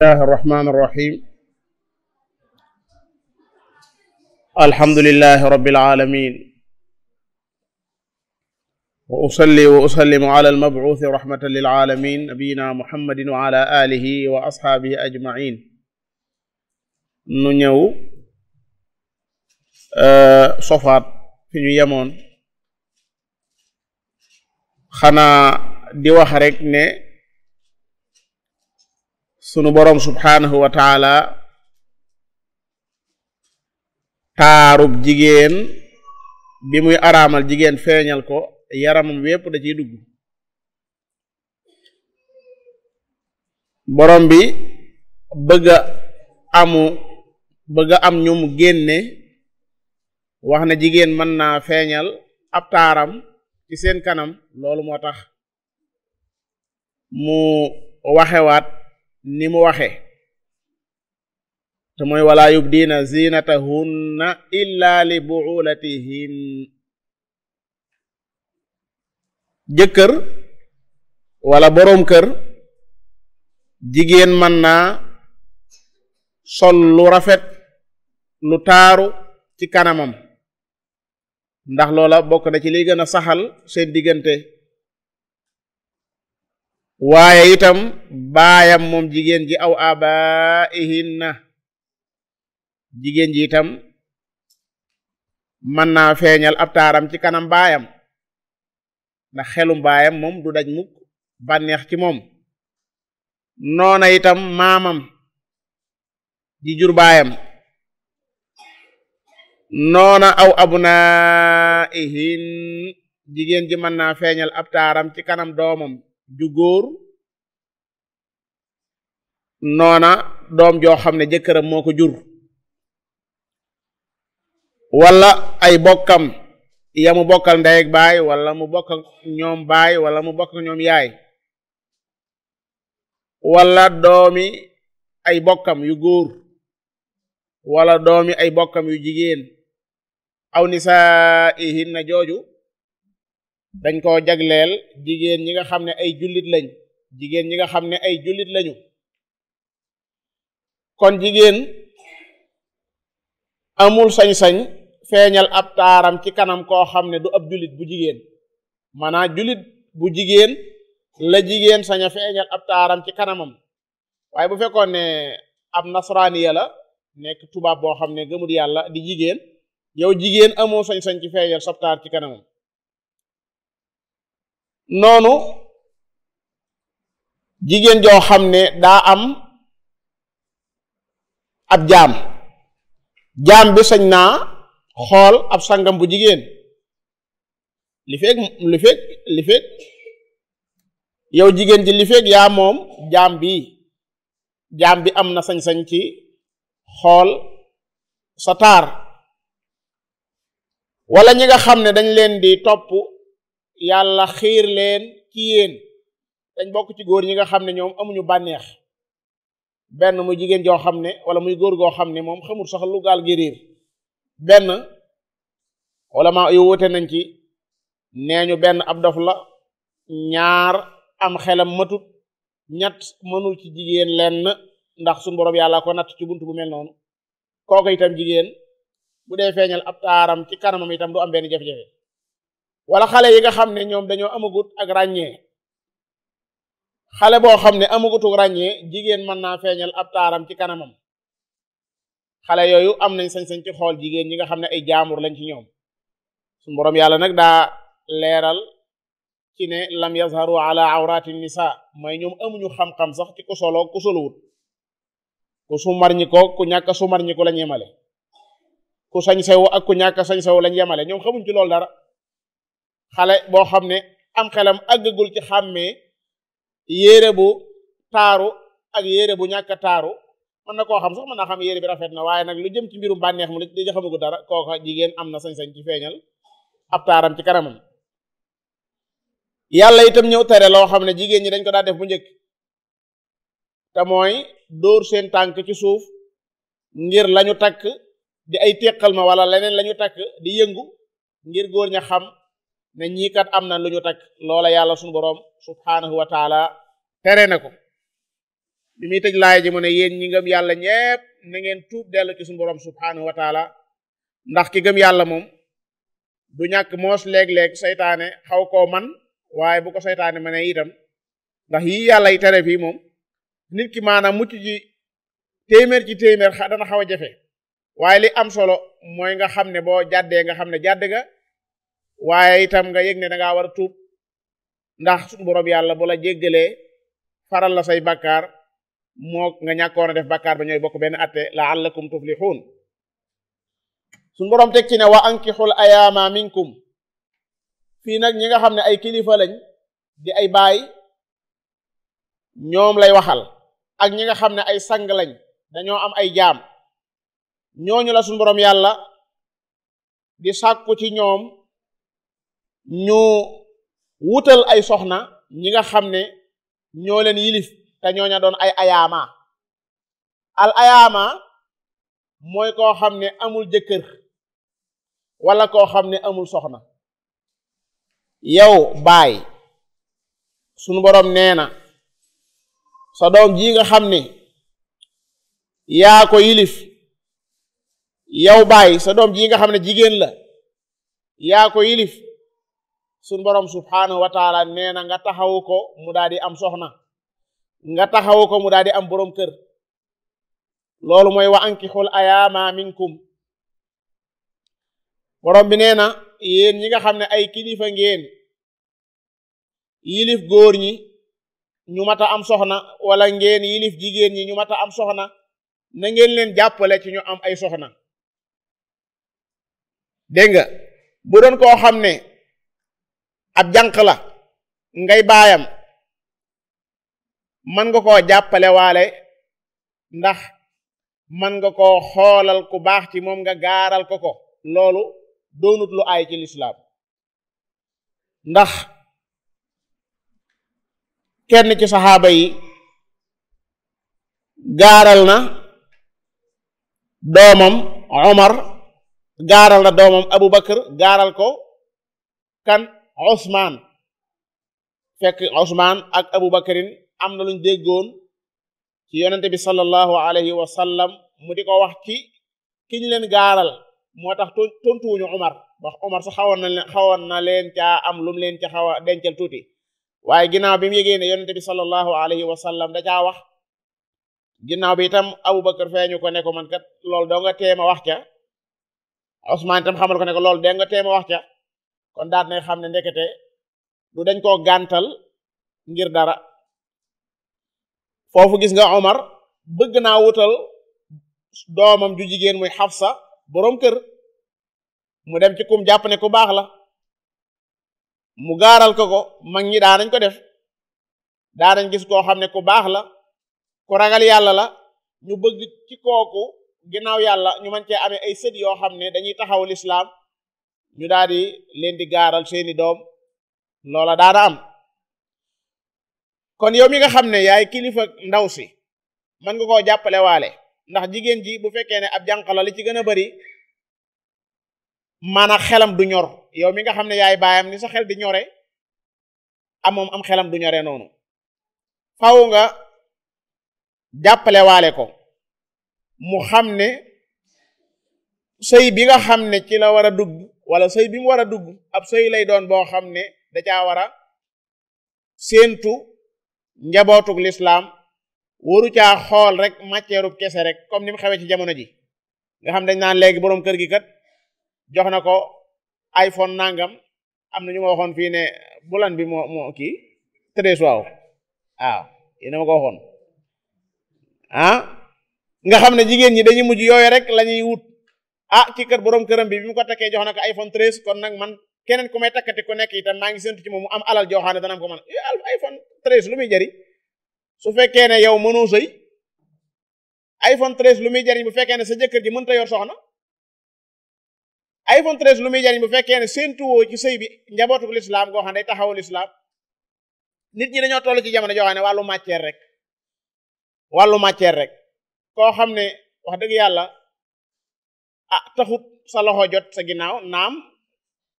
الله الرحمن الرحيم الحمد لله رب العالمين وأصلي وأسلم على المبعوث رحمة للعالمين نبينا محمد وعلى آله وأصحابه أجمعين nu ñëw sofaat fi ñu yemoon xanaa di wax rek ne sunu boroom subhaanahu wa taala taarub jigéen bi muy araamal jigéen feeñal ko yaramam wépp da ciy dugg boroom bi bëgg a amu bëgg a am ñu mu génne wax na jigéen mën naa feeñal ab taaram ci seen kanam loolu moo tax mu waxewaat ni mu waxe te mooy wala yubdiina zinatahunna illa li buulatihin jëkkër wala boroom kër jigéen mën naa sol lu rafet lu taaru ci kanamam ndax loola bokk na ci liy gën a saxal seen diggante waaye itam baayam moom jigéen ji aw abaihinna jigéen ji itam mën naa feeñal ab taaram ci kanam baayam ndax xelum baayam moom du daj mukk bànneex ci moom noona itam maamam ji jur baayam noona aw abnaihin jigéen ji mën naa feeñal ab taaram ci kanam doomam ju góor noona doom joo xam ne jëkkëram moo ko jur wala ay bokkam ya mu bokkal ndey ak baay wala mu bokk ñoom baay wala mu bokk ñoom yaay wala doomi ay bokkam yu góor wala doomi ay bokkam yu jigéen aw nisaihin na jooju dañ koo jagleel jigéen ñi nga xam ne ay jullit lañ jigéen ñi nga xam ne ay jullit lañu kon jigéen amul sañ-sañ feeñal ab taaram ci kanam koo xam ne du ab jullit bu jigéen maanaam jullit bu jigéen la jigéen sañ a feeñal ab taaram ci kanamam waaye bu fekkoon ne ab nasraaniya la nekk tubaab boo xam ne gëmul yàlla di jigéen yow jigéen amoo sañ-sañ ci feeñal sab taar ci kanamam noonu jigéen joo xam ne daa am ab jaam jaam bi sañ naa xool ab sangam bu jigéen li fekk li fekk li fekk yow jigéen ji li fekk yaa moom jaam bi jaam bi am na sañ-sañ ci xool sa taar wala ñi nga xam ne dañ leen di topp yàlla xiir leen ci yéen dañ bokk ci góor ñi nga xam ne ñoom amuñu bànneex benn muy jigéen joo xam ne wala muy góor goo xam ne moom xamul sax lu gaal gi riir benn wala ma yu wute nañ ci nee ñu benn ab dof la ñaar am xelam matut ñett mënul ci jigéen lenn ndax suñu borom yàlla ko natt ci buntu bu mel noonu kooku itam jigéen bu dee feeñal ab taaram ci kanamam itam du am benn jafe-jafe wala xale yi nga xam ne ñoom dañoo amagut ak ràññee xale boo xam ne amagutuk ràññee jigéen mën naa feeñal ab taaram ci kanamam xale yooyu am nañ sañ-sañ ci xool jigéen ñi nga xam ne ay jaamur lañ ci ñoom suñu boroom yàlla nag daa leeral ci ne lam yazharu ala awrati nisa mooy ñoom amuñu xam-xam sax ci ku solo ku soluwut ku sumar ñi ko ku ñàkk sumar ñi ko lañ yemale ku sañ sew ak ku ñàkk sañ sew lañ yemale ñoom xamuñ ci loolu dara xale boo xam ne am xelam àggagul ci xàmmee yére bu taaru ak yére bu ñàkk taaru mën na koo xam sax mën naa xam yére bi rafet na waaye nag lu jëm ci mbirum bànneex mu la xamagu dara kooka jigéen am na sañ-sañ ci feeñal ab taaram ci kanamam yàlla itam ñëw tere loo xam ne jigéen ñi dañ ko daa def bu njëkk te mooy dóor seen tànk ci suuf ngir lañu takk di ay téqal ma wala leneen lañu takk di yëngu ngir góor ña xam ne ñii kat am na lu ñu takk loola yàlla suñu boroom subhaanahu wa taala tere na ko bi muy tëj laay ji mu ne yéen ñi ngëm yàlla ñépp na ngeen tuub dellu ci suñu borom subhanahu wa taala ndax ki gëm yàlla moom du ñàkk moos léeg-léeg seytaane xaw koo man waaye bu ko seytaane ma ne itam ndax yi yàlla yi tere fii moom nit ki maanaam mucc ji téeméer ci téeméer dana xaw a jafe waaye li am solo mooy nga xam ne boo jàddee nga xam ne jàdd nga waaye itam nga yëg ne da ngaa war a tuub ndax suñu borom yàlla bu la jéggalee faral la say bakkaar moo nga ñàkkoon a def bakkaar ba ñooy bokk benn atte la'allakum tuflihun suñu borom teg ci ne wa ankixul ayaama minkum fii nag ñi nga xam ne ay kilifa lañ di ay baay ñoom lay waxal ak ñi nga xam ne ay sang lañ dañoo am ay jaam ñooñu la suñu borom yàlla di sàkku ci ñoom ñu wutal ay soxna ñi nga xam ne ñoo leen yilif te ñooña doon ay ayaama al ayaama mooy koo xam ne amul jëkkër wala koo xam ne amul soxna yow baay sunu boroom nee na sa doom ji nga xam ne yaa ko yilif yow baay sa doom ji nga xam ne jigéen la yaa ko yilif sunu boroom subhanahu wa taala nee na nga taxawu ko mu daal di am soxna nga taxawu ko mu daal di am boroom kër loolu mooy wa ankixul ayaama minkum borom bi nee na yéen ñi nga xam ne ay kilifa ngeen yilif góor ñi ñu mata am soxna wala ngeen yilif jigéen ñi ñu mata am soxna na ngeen leen jàppale ci ñu am ay soxna dégg nga bu doon koo xam ne ab jànq la ngay baayam man nga koo jàppale waale ndax man nga koo xoolal ku baax ci moom nga gaaral ko ko loolu doonut lu aay ci lislaam ndax kenn ci saxaaba yi gaaral na doomam Omar gaaral na doomam Abu Bakar gaaral ko kan Usmaan fekk Usmaan ak Abu Bakarin am na luñ déggoon ci yonente bi sallallahu alayhi wa sallam mu di ko wax ci kiñ leen gaaral moo tax tontuwuñu Umar wax Umar sax xawoon na leen xawoon na leen caa am lum leen ca xaw a dencal tuuti waaye ginnaaw bi mu yégée ne yonente bi sallallahu alayhi wa sallam da caa wax ginnaaw bi itam Abubakar feeñu ko ne ko man kat loolu doo nga teema wax ca Usmaan itam xamal ko ne ko loolu doo nga teema wax ca kon daat na xam ne ndekete du dañ koo gàntal ngir dara foofu gis nga Omar bëgg naa wutal doomam ju jigéen muy Xafsa boroom kër mu dem ci kum jàpp ne ku baax la mu gaaral ko ko mag ñi daa nañ ko def daa nañ gis koo xam ne ku baax la ku ragal yàlla la ñu bëgg ci kooku ginnaaw yàlla ñu mën cee amee ay sët yoo xam ne dañuy taxaw lislaam ñu daal di leen di gaaral seeni doom loola daana am kon yow mi nga xam ne yaay kilifa ndaw si mën nga koo jàppale waale ndax jigéen ji bu fekkee ne ab jànq la li ci gën a bari maanaam xelam du ñor yow mi nga xam ne yaay baayam ni sa xel di ñore am moom am xelam du ñore noonu faw nga jàppale waale ko mu xam ne sëy bi nga xam ne ci la war a dugg wala sëy bi mu war a dugg ab sëy lay doon boo xam ne da caa war a séentu njabootug lislaam waru caa xool rek matière kese rek comme ni mu xewee ci jamono ji nga xam dañ naan léegi boroom kër gi kat jox na ko iPhone nangam am na ñu ma waxoon fii ne bulan bi moo moo kii treize waaw waaw yéena ma ko waxoon ah nga xam ne jigéen ñi dañuy mujj yooyu rek la ñuy wut ah ci kër boroom këram bi bi mu ko takkee jox na ko iPhone treize kon nag man keneen ku may takkati ku nekk itam maa ngi séntu ci moom mu am alal joo xam ne dana am ko man iPhone treize lu muy jariñ su fekkee ne yow mënoo sëy iPhone 13 lu muy jariñ bu fekkee ne sa jëkkër ji mënta yor soxna iPhone 13 lu muy jariñ bu fekkee ne séentuwoo ci sëy bi njabootu lislaam goo xam ne day taxawul lislaam nit ñi dañoo toll ci jamono joo xam ne wàllu matière rek wàllu matière rek koo xam ne wax dëgg yàlla ah taxut sa loxo jot sa ginnaaw naam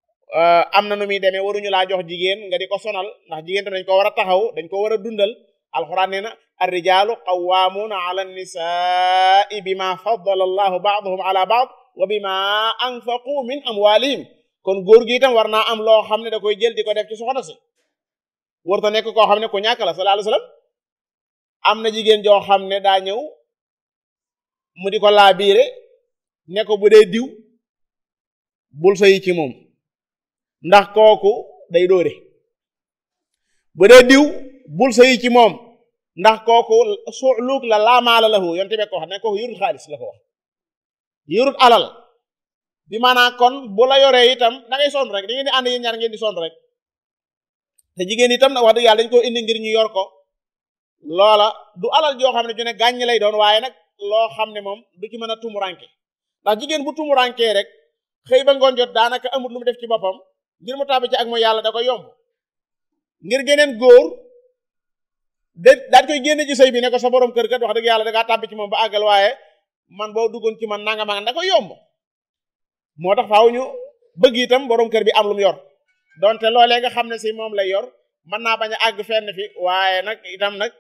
am na nu muy demee waruñu laa jox jigéen nga di ko sonal ndax jigéen tam dañ ko war a taxaw dañ ko war a dundal alquran nee na arrijaalu qawwaamuuna ala annisaai bima faddala allahu baadahum ala baad wa bima anfaqu min amwalihim kon góor gi itam war naa am loo xam ne da koy jël di ko def ci soxna si warta nekk koo xam ne ku ñàkk la sallallahu alayhi wasallam am na jigéen joo xam ne daa ñëw mu di ko laa biire ne ko bu dee diw bul sëyi ci moom ndax kooku day dóore bu dee diw bul sëyi ci moom ndax kooku suuluuk la laamaala lahu yonte be ko wax ne kooku yurut xaalis la ko wax yurut alal bi maanaam kon bu la yoree itam da ngay sonn rek da ngeen di ànd yéen ñaar ngeen di sonn rek te jigéen itam nag wax dëgg yàlla dañ ko indi ngir ñu yor ko loola du alal joo xam ne ju ne gàññ lay doon waaye nag loo xam ne moom du ci mën a tumuranke ndax jigéen bu tumurankee rek xëy ba ngoon jot daanaka amul lu mu def ci boppam ngir mu tàbbi ci ak mooy yàlla da koy yomb ngir geneen góor de daal koy génne ci sëy bi ne ko sa borom kër kat wax dëgg yàlla da ngaa tàbbi ci moom ba àggal waaye man boo duggoon ci man nanga ma da koy yomb moo tax faaw ñu bëgg itam borom kër bi am lu mu yor donte loolee nga xam ne si moom lay yor mën naa bañ a àgg fenn fi waaye nag itam nag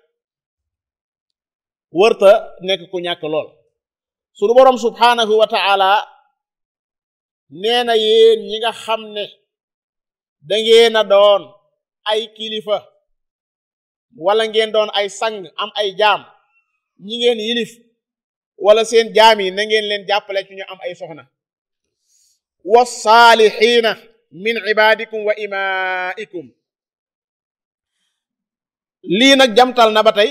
wërta nekk ku ñàkk lool sunu borom subhanahu wa ta'ala nee na yéen ñi nga xam ne dangeen a doon ay kilifa wala ngeen doon ay sang am ay jaam ñi ngeen yilif wala seen jaam yi na ngeen leen jàppale ci ñu am ay soxna wasaalixiina min ibadikum wa imaikum lii nag jamtal na ba tey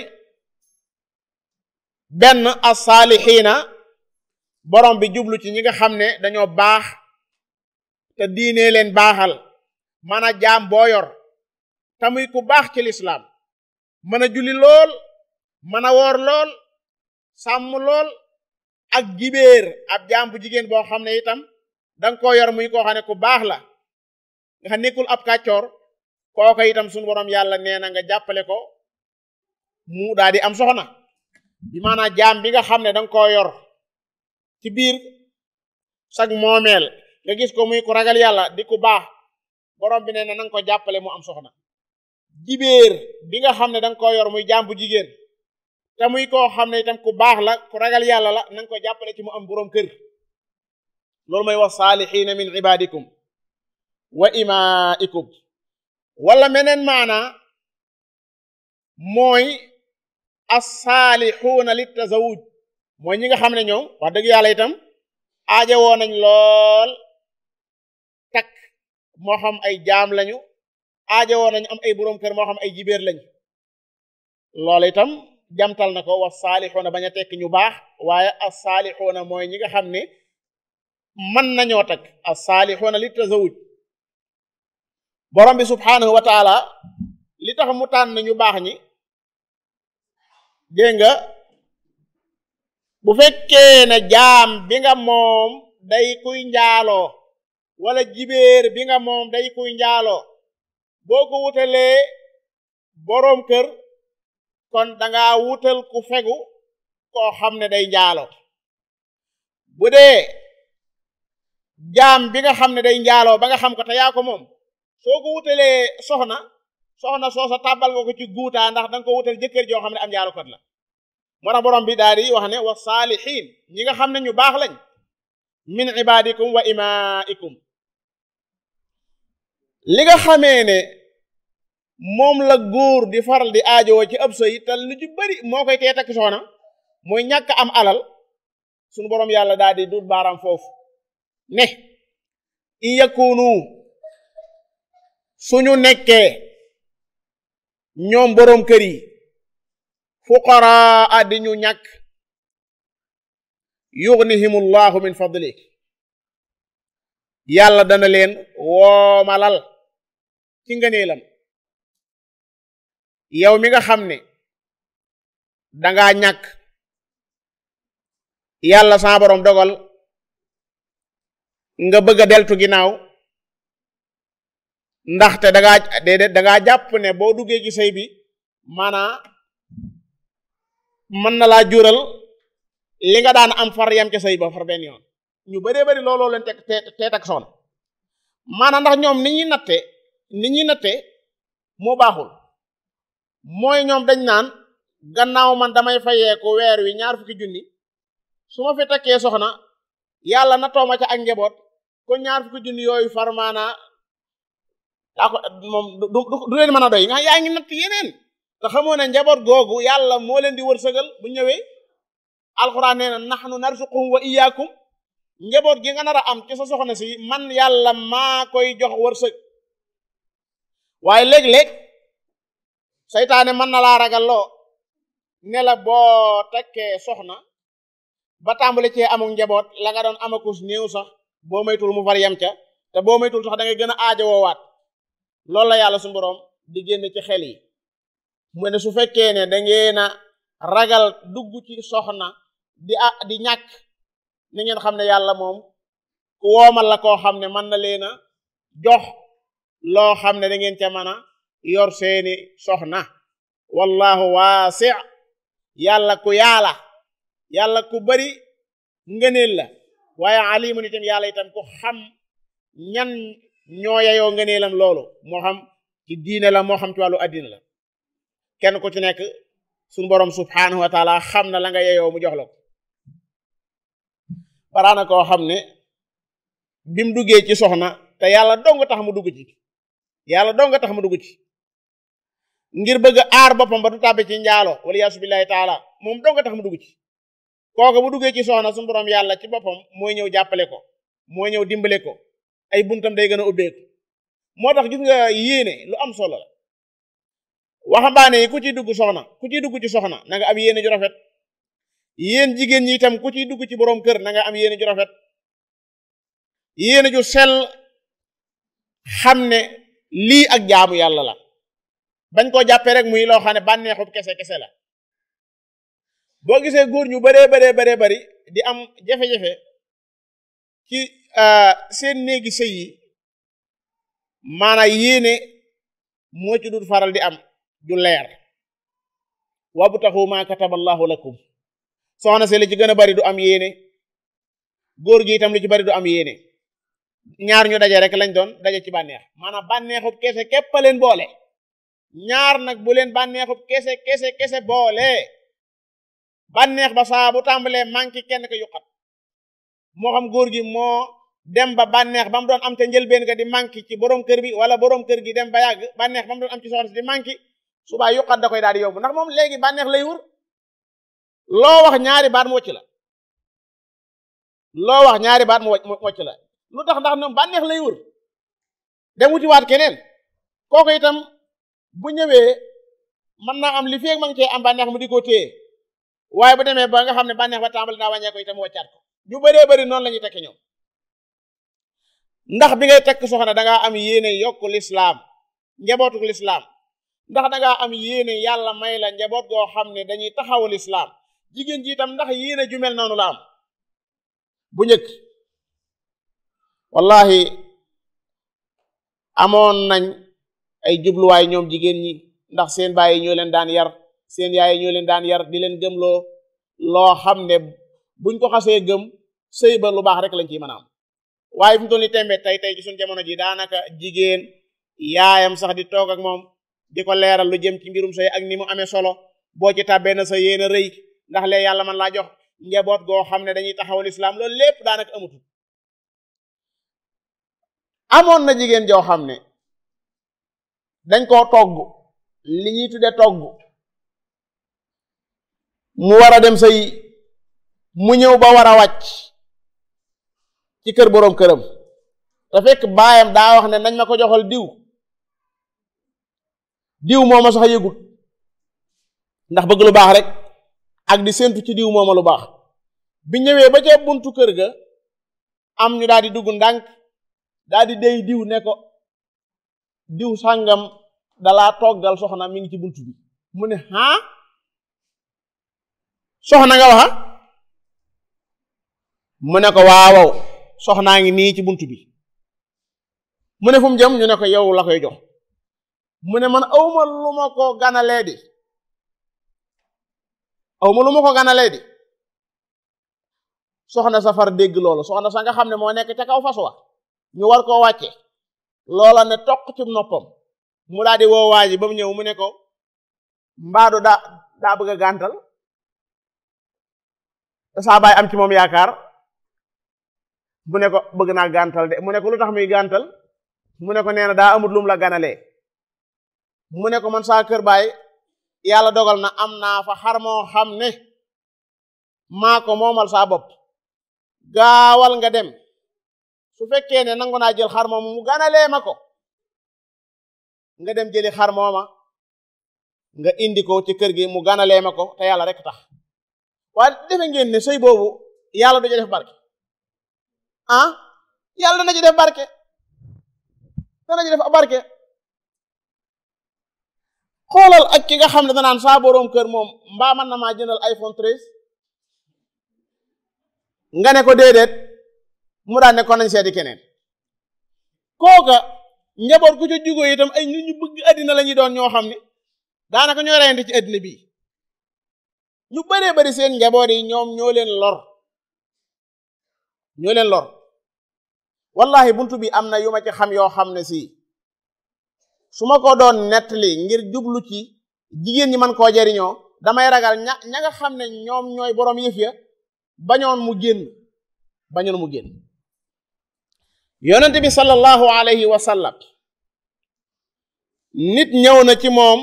benn as-saalixiina borom bi jublu ci ñi nga xam ne dañoo baax te diine leen baaxal mën a jaam boo yor te muy ku baax ci lislaam mën a julli lool mën a woor lool sàmm lool ak jibéer ab jaam bu jigéen boo xam ne itam danga koo yor muy koo xam ne ku baax la nga xam nekkul ab kàccoor kooka itam suñu borom yàlla nee na nga jàppale ko mu daal di am soxna bi maanaam jaam bi nga xam ne danga koo yor ci biir sag moomeel nga gis ko muy ku ragal yàlla di ku baax borom bi nee na nanga ko jàppale mu am soxna jibéer bi nga xam ne danga koo yor muy jaam bu jigéen te muy koo xam ne itam ku baax la ku ragal yàlla la nanga ko jàppale ci mu am boroom kër loolu mooy wax saalixiina min ibadikum wa imaikum wala meneen maana mooy assaalixuuna li tazawuj mooy ñi nga xam ne ñoom wax dëgg yàlla itam aaja woo nañ lool takk moo xam ay jaam lañu aaja woo nañ am ay boroom kër moo xam ay jibéer lañu loolu itam jamtal na ko was saalixuuna bañ a tekk ñu baax waaye as saalixuuna mooy ñi nga xam ne mën nañoo takk as saalixuuna li tazawuj borom bi subhanahu wa taala li tax mu tànn ñu baax ñi dégg nga bu fekkee ne jaam bi nga moom day kuy njaaloo wala jibéer bi nga moom day kuy njaaloo boo ko wutalee boroom kër kon danga wutal ku fegu koo xam ne day njaaloo bu dee jaam bi nga xam ne day njaaloo ba nga xam ko te yaa ko moom soo ko wutalee soxna soxna soosa tàbbal nga ko ci guutaa ndax danga ko wutal jëkkër joo xam ne am njaalookat la moo tax borom bi daal di wax ne wa saalixiin ñi nga xam ne ñu baax lañ min ibadikum wa imaikum li nga xamee ne moom la góor di faral di aajowoo ci ab sëy te lu ci bari moo koy tee takk soxna mooy ñàkk am alal sunu borom yàlla daal di dut baaraam foofu ne in yakunu suñu nekkee ñoom boroom kër yi fuqaraa di ñu ñàkk yughnihimullahu min fadli yàlla dana leen woomalal ci ngëneelam yow mi nga xam ne dangaa ñàkk yàlla sa borom dogal nga bëgg a deltu ginnaaw ndaxte dangaa déedéet dangaa jàpp ne boo duggee ci sëy bi maanaa mën na laa jural li nga daan am far yam ca sëy ba far benn yoon ñu bëree bëri looloo leen teg te tak soon maanaam ndax ñoom ni ñuy natte ni ñuy natte moo baaxul mooy ñoom dañ naan gannaaw man damay fayeeku weer wi ñaar fukki junni su ma fi takkee soxna yàlla na tooma ca ak njaboot kon ñaar fukki junni yooyu farmaana daa ko moom du du leen mën a doy nga yaa ngi natt yeneen te xamoo ne njaboot googu yàlla moo leen di wërsëgal bu ñëwee alxuraan nee na nahnu narzuquhum wa iyyakum njaboot gi nga nar a am ci sa soxna si man yàlla maa koy jox wërsëg waaye léeg-léeg saytaane mën na laa ragal loo ne la boo takkee soxna ba tàmbali cee amuk njaboot la nga doon amakus néew sax boo maytul mu far yem ca te boo maytul sax da ngay gën a aajowoowaat loolu la yàlla suñu boroom di génn ci xel yi mu ne su fekkee ne da ngeen a ragal dugg ci soxna di ah di ñàkk ni ngeen xam ne yàlla moom ku woomal la koo xam ne mën na leen a jox loo xam ne da ngeen ca mën a yor seeni soxna wallahu waasi yàlla ku yaala yàlla ku bari ngëneel la waaye alimun itam yàlla itam ku xam ñan ñoo yayoo ngëneelam loolu moo xam ci diine la moo xam ci wàllu addina la kenn ku ci nekk suñu borom subhanahu wa taala xam na la nga yeyoo mu jox la ko baraana koo xam ne bim duggee ci soxna te yàlla dong tax mu dugg ci yàlla dong tax mu dugg ci ngir bëgg aar boppam ba du tàbbi ci njaalo wala yaasu billahi taala moom dong tax mu dugg ci kooku bu duggee ci soxna suñu borom yàlla ci boppam mooy ñëw jàppale ko mooy ñëw dimbale ko ay buntam day gën a ubbeeku moo tax gis nga yéene lu am solo la waxambaane yi ku ciy dugg soxna ku ciy dugg ci soxna na nga am yéene ju rafet yéen jigéen ñi itam ku ciy dugg ci boroom kër na nga am yéene ju rafet yéene ju sell xam ne lii ak jaamu yàlla la bañ koo jàppee rek muy loo xam ne bànneexub kese kese la boo gisee góor ñu baree baree baree bari di am jafe-jafe ci seen néegi sëy yi maanaam yéene moo ci dul faral di am ju leer wabtaxu ma kataballahu lakum soxna si li ci gën a bari du am yéene góor gi itam li ci bari du am yéene ñaar ñu daje rek lañ doon daje ci bànneex maanaam bànneexub kese képp a leen boole ñaar nag bu leen bànneexub kese kese kese boole bànneex ba saa bu tàmbalee manqué kenn ko yuqat moo xam góor gi moo dem ba bànneex ba mu doon am te njëlbeen ga di manqué ci borom kër bi wala borom kër gi dem ba yàgg bànneex ba mu doon am ci soxna si di manqué subaa yuqat da koy daal di yóbbu ndax moom léegi bànneex lay wër loo wax ñaari baat mu wocc la loo wax ñaari baat mu wocc la lu tax ndax ñoom bànneex lay wër dem wutiwaat keneen kooku itam bu ñëwee mën naa am li feeg ma ngi cee am bànneex mu di ko téye waaye bu demee ba nga xam ne bànneex ba tàmbali naa wàññee ko itam wàccaat ko ñu bëree bëri noonu la ñuy tekki ñoom ndax bi ngay tekk soxna dangaa am yéene yokku lislaam njabootuk lislaam ndax dangaa am yéene yàlla may la njaboot goo xam ne dañuy taxawu lislaam jigéen ji itam ndax yéene ju mel noonu la am bu njëkk wallahi amoon nañ ay jubluwaay ñoom jigéen ñi ndax seen baay ñoo leen daan yar seen yaay ñoo leen daan yar di leen gëmloo loo xam ne buñ ko xasee gëm sëy ba lu baax rek lañ ciy mën a am waaye fi mu toll nii tembe tey tey ci suñ jamono ji daanaka jigéen yaayam sax di toog ak moom di ko leeral lu jëm ci mbirum sëy ak ni mu amee solo boo ci tàbbee na sa yéen a rëy ndax lee yàlla man laa jox njaboot goo xam ne dañuy taxawal islam loolu lépp daanaka amatul amoon na jigéen joo xam ne dañ koo togg li ñuy tudde togg mu war a dem sëy mu ñëw ba war a wàcc ci kër boroom këram te fekk baayam daa wax ne nañ ma ko joxal diw diw mooma sax yëgut ndax bëgg lu baax rek ak di séntu ci diw mooma lu baax bi ñëwee ba ca buntu kër ga am ñu daal di dugg ndànk daal di dey diw ne ko diw sàngam dalaa toggal soxna mi ngi ci buntu bi mu ne ah soxna nga waxa mu ne ko waawaw soxnaa ngi nii ci buntu bi mu ne fu mu jëm ñu ne ko yow la koy jox mu ne man awma lu ma ko ganalee di awma lu ma ko ganalee di soxna safar dégg loolu soxna sa nga xam ne moo nekk ca kaw fas wa ñu war koo wàcce loola ne toq ci noppam mu daal di woo waa ji ba mu ñëw mu ne ko mbaadu daa daa bëgg a gàntal te saa baay am ci moom yaakaar mu ne ko bëgg naa gàntal de mu ne ko lu tax muy gàntal mu ne ko nee na daa amut lum la ganalee mu ne ko man saa kër baay yàlla dogal na am naa fa xar moo xam ne maa ko moomal saa bopp gaawal nga dem su fekkee ne nangu naa jël xar mooma mu ganalee ma ko nga dem jëli xar mooma nga indi ko ci kër gi mu ganalee ma ko te yàlla rek tax waaye defe ngeen ne sëy boobu yàlla du ci def barke ah yàlla dana ci def barke dana ci def barke xoolal ak ki nga xam ne danaan saa boroom kër moom mbaa man na maa jëndal iPhone 13 nga ne ko déedéet mu daan ne ko nañ seeti keneen kooka njaboot ku ca jugoo itam ay nit ñu bëgg àddina la ñuy doon ñoo xam ne daanaka ñoo reyante ci àddina bii ñu bëree bëri seen njaboot yi ñoom ñoo leen lor ñoo leen lor wallahi buntu bi am na yu ma ci xam yoo xam ne si su ma ko doon nettali ngir jublu ci jigéen ñi man koo jariñoo damay ragal ña ña nga xam ne ñoom ñooy boroom yëf ya bañoon mu génn bañoon mu génn yonent bi sallallahu alayhi wa sallam nit ñëw na ci moom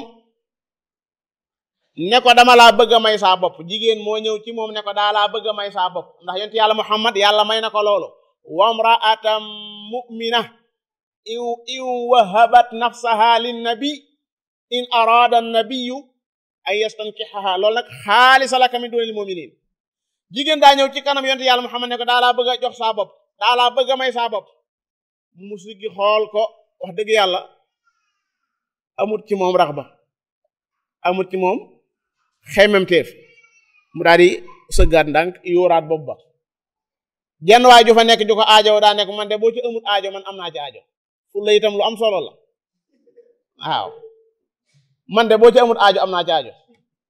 ne ko dama laa bëgg a may saa bopp jigéen moo ñëw ci moom ne ko daa laa bëgg a may saa bopp ndax yonent yàlla muhammad yàlla may na ko loolu wamra'atan mu'mina in in wahabat nafsaha linnabi in arada annabiyu an yastankihaha loolu nag xaalisa laka min dunil muminin jigéen daa ñëw ci kanam yonent yàlla muhammad ne ko daa laa bëgg a jox saa bopp daa laa bëgg a may saa bopp mu siggi xool ko wax dëgg yàlla amut ci moom rax ba amut ci moom xemmemteef mu daal di sëggaat ndànk yóoraat bopp ba jenn waay ju fa nekk ju ko aajo daa nekk man de boo ci amut aajo man am naa ci aajo pour la itam lu am solo la waaw man de boo ci amut aajo am naa ci aajo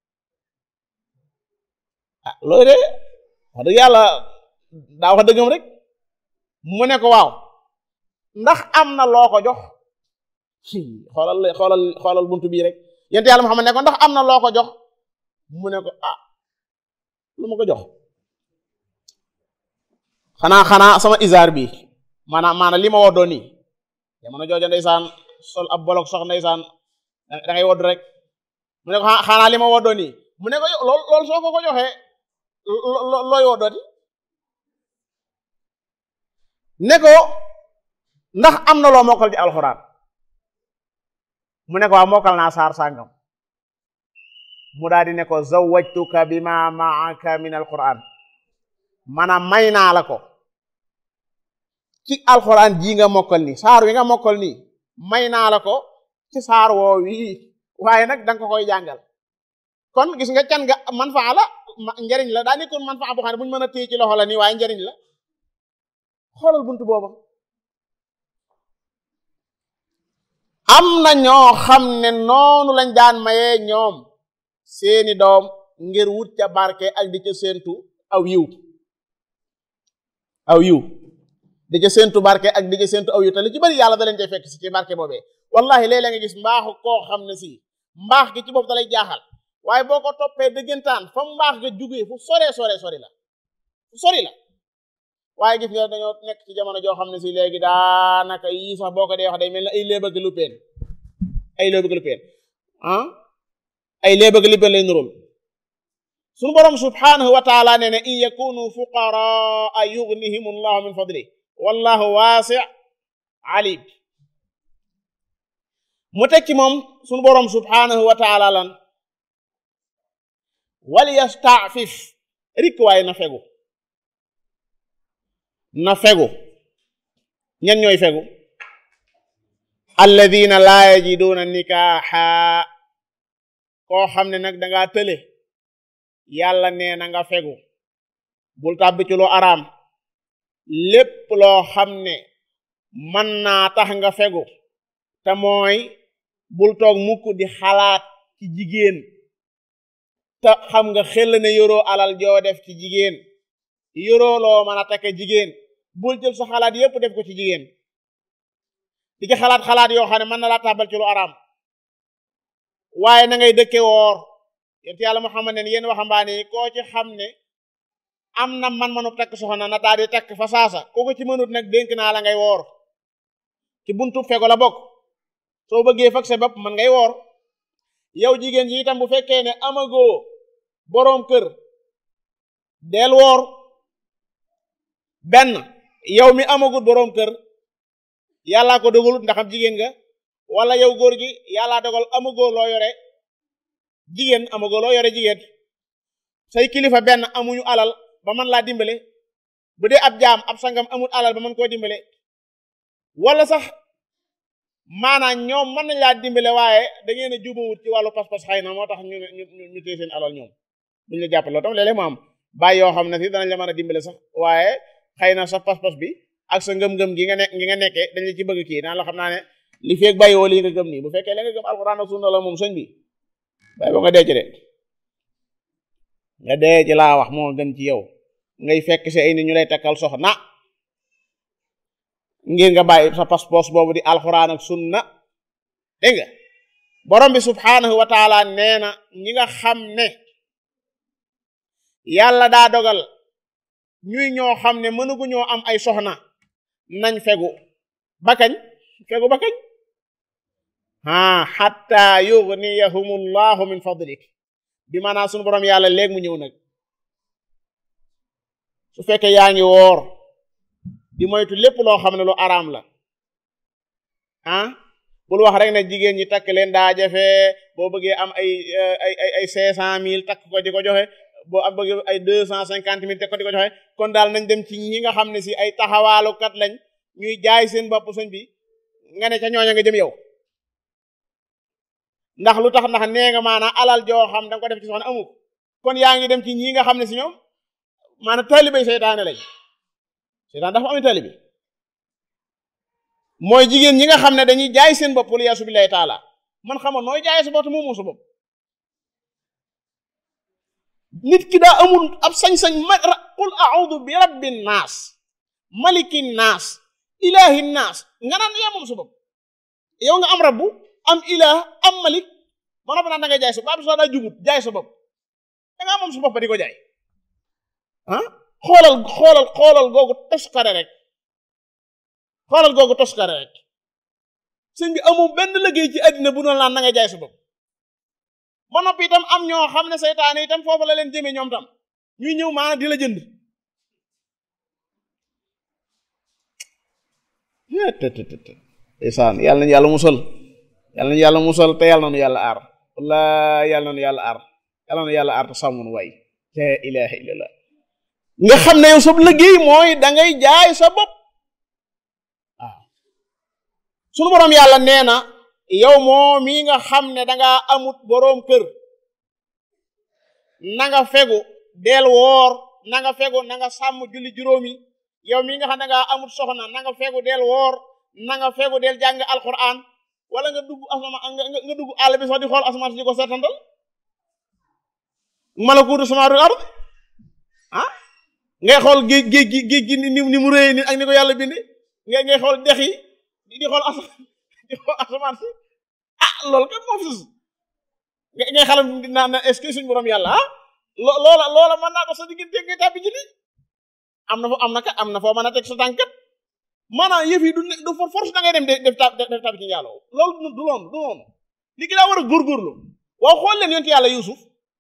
ah loolu de wax dëgg yàlla daa wax dëggam rek mu ne ko waaw ndax am na loo ko jox xoolal xoolal xoolal buntu bii rek yent yàlla Muhammad ne ko ndax am na loo ko jox mu ne ko ah lu ma ko jox xanaa xanaa sama isaar bi maanaam maanaam li ma woddoo nii jamono jooja ndeysaan sol ab bolok sox ndeysaan da ngay wodd rek mu ne ko xanaa li ma woddoo nii mu ne ko lool loolu soo ko ko joxee looy woddooti ne ko ndax am na loo mokkal ci alxuraan mu ne ko waa mokkal naa saar sàngam mu daal di ne ko zawajtuka bima maaka min alquran maanaam may naa la ko ci alquran jii nga mokkal nii saar wi nga mokkal nii may naa la ko ci saar woo wii waaye nag danga ko koy jàngal kon gis nga can nga manfaa la njariñ la daa nekkoon manfaa boo xam ne bu ñu mën a téye ci loxo la nii waaye njariñ la xoolal buntu booba am na ñoo xam ne noonu lañ daan mayee ñoom seeni doom ngir wut ca barke ak di ca séentu aw yiw aw yiw di ca séentu barke ak di ca séentu aw yiw te li ci bari yàlla da leen cay fekk si ci barke boobee wallahi léeg-léeg nga gis mbaaxu koo xam ne si mbaax gi ci bopp da lay jaaxal waaye boo ko toppee dëggantaan fa mbaax nga jugee fu sore sore sori la fu sori la waaye gis nga dañoo nekk ci jamono joo xam ne si léegi daanaka yii sax boo ko dee wax day mel ne ay léebëgg lu peen ay léebëgg lu peen ah ay léebëgg lu peen lay nurul suñu boroom subhanahu wa taala nee ne in yakunu fuqaraa yughnihim allahu min fadli wallahu waasi alim mu tekki moom suñu boroom subhanahu wa taala lan wal yastaafif rik waaye na fegu na fegu ñan ñooy fegu alladina laa yajiduuna nikaaxa koo xam ne nag dangaa tële yàlla nee na nga fegu bul tàbbi ci lu araam lépp loo xam ne mën naa tax nga fegu te mooy bul toog mukk di xalaat ci jigéen te xam nga xel ne yoroo alal joo def ci jigéen yoroo loo mën a take jigéen bul jël sa xalaat yépp def ko ci jigéen di ci xalaat xalaat yoo xam ne mën na laa tàbbal ci lu araam waaye na ngay dëkke woor yent yàlla Muhammad ne yéen waxambaane yi koo ci xam ne am na man-manu takk soxna na daal di takk fa saasa koo ko ci mënut nag dénk naa la ngay woor ci buntu fego la bokk soo bëggee fag sa bopp man ngay woor yow jigéen ji itam bu fekkee ne amagoo boroom kër del woor benn yow mi amagut boroom kër yàllaa ko dogalut ndax am jigéen nga wala yow góor gi yàllaa dogal amagoo loo yore jigéen amagoo loo yore jigéen say kilifa benn amuñu alal ba man laa dimbale bu dee ab jaam ab sangam amul alal ba mën koo dimbale wala sax maanaam ñoom mën nañ laa dimbale waaye da ngeen a jubawut ci wàllu pas-pas xëy na moo tax ñu ñu ñu téye seen alal ñoom duñ la jàppale loolu tam léeg-léeg mu am bàyyi yoo xam ne si danañ la mën a dimbale sax waaye xëy na sa pas-pas bi ak sa ngëm-ngëm gi nga ne gi nga nekkee dañ la ci bëgg kii naan la xam naa ne li feeg bàyyi woo lii nga gëm nii bu fekkee la nga gëm alxuraan ak sunna la moom sëñ bi bàyyi ba nga dee ci de nga dee ci laa wax moo gën ci yow ngay fekk si ay nit ñu lay takkal soxna ngir nga bàyyi sa pas-pas boobu di alxuraan ak sunna dégg nga borom bi subhaanahu wa taala nee na ñi nga xam ne yàlla daa dogal ñuy ñoo xam ne mënugu ñoo am ay soxna nañ fegu bakañ fegu bakañ ah xatta yughniyahumullahu min fadlik bi maanaam sunu borom yàlla léegi mu ñëw nag su fekkee yaa ngi woor di moytu lépp loo xam ne lu araam la ah bul wax rek ne jigéen ñi takk leen daa jafe boo bëggee am ay ay ay ay cinq cent mille takk ko di ko joxe boo am bëggee ay deux cent cinquante mille takk ko di ko joxe kon daal nañ dem ci ñi nga xam ne si ay taxawaalukat lañ ñuy jaay seen bopp sëñ bi nga ne ca ñooña nga jëm yow ndax lu tax ndax nee nga maanaam alal joo xam da nga ko def ci soxna amu kon yaa ngi dem ci ñi nga xam ne si ñoom maanaam taalibey seytaane lañ seytaan dafa am taalibe mooy jigéen ñi nga xam ne dañuy jaay seen bopp wala yaasu billahi taala man xamoon nooy jaay sa bopp te moomoo sa bopp nit ki daa amul ab sañ-sañ ma qul a'udhu bi rabbin naas malikin naas ilahin naas nga naan yaa moom sa bopp yow nga am rabbu am ilah am malik ba noppi naan da ngay jaay sa bopp ab daa jubut jaay sa bopp da ngaa moom sa bopp ba di ko jaay ah xoolal xoolal xoolal googu toskare rek xoolal googu toskare rek sëñ bi amul benn liggéey ci àddina bu noonu laan na nga jaay sa bopp ba noppi itam am ñoo xam ne seytaane itam foofu la leen jëmee ñoom tam ñuy ñëw maana di la jënd isaan yàlla nañu yàlla musal yàlla nañu yàlla musal te yàlla nañu yàlla aar walla yàlla nañu yàlla aar yàlla nañu yàlla aar te sàmmun waay la ilaha illallah nga xam ne yow sa liggéey mooy da ngay jaay sa bopp waaw sunu boroom yàlla nee na yow moo mii nga xam ne danga amut boroom kër na nga fegu del woor na nga fegu na nga sàmm julli juróomi yow mii nga xam ne danga amut soxna na nga fegu del woor na nga fegu del jàng alquran wala nga dugg asama nga dugg àll bi sax di xool asamaan si di ko seetantal malakuutu samaawaati ard ah ngay xool géej géej gi géej gi ni ni mu réyee ni ak ni ko yàlla bindi ngay ngay xool dex yi di xool as di xool asamaan si ah loolu kat moo fi sus ngay xalam naa na est-ce que suñu borom yàlla ah lo loola loola mën naa ko sa diggante ngay tàbbi ci lii am na fo am na kat am na foo mën a teg sa tànkat maanaam yëf yi du ne du force da ngay dem def tab def tàbbi ci yàlla loolu du loolu du noonu li ki daa war a góorgóorlu waaw xool leen yonent yàlla Yuusuf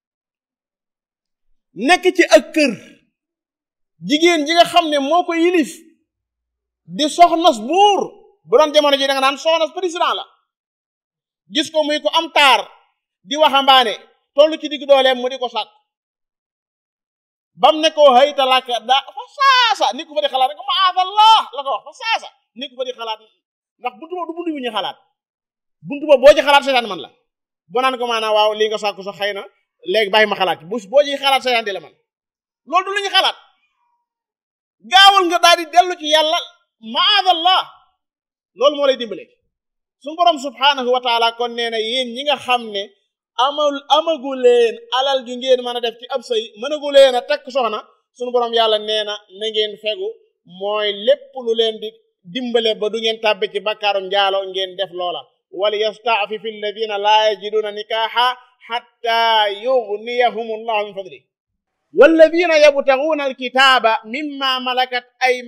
nekk ci ak kër jigéen ji nga xam ne moo ko yilif di soxnas buur bu doon jamono ji da nga naan soxnas président la gis ko muy ko am taar di waxambaane tollu ci digg dooleem mu di ko sàkk bam ne ko hayta laka da fa saasa ni ko fa di xalaat rek maadallah la ko wax fa saasa ni ko fa di xalaat ndax buntu ba du buntu bu ñu xalaat buntu ba boo ci xalaat seetaan man la boo naan ko maanaam waaw lii nga sàkku sax xëy na léegi bàyyi ma xalaat bu boo ci xalaat seetaan di la man loolu du lu ñu xalaat gaawal nga daal di dellu ci yàlla maadallah loolu moo lay dimbale suñu borom subhanahu wa taala kon nee na yéen ñi nga xam ne amal amagu leen alal ju ngeen mën a def ci ab sëy mënagu leen a takk soxna suñu borom yàlla nee na na ngeen fegu mooy lépp lu leen di dimbale ba du ngeen tàbbi ci bakkaarum njaalo ngeen def loola wal yastaafifi alladina laa yajiduuna nikaaxa xatta yugniyahum allahu min fadli walladina yabtaguuna alkitaaba mimma malakat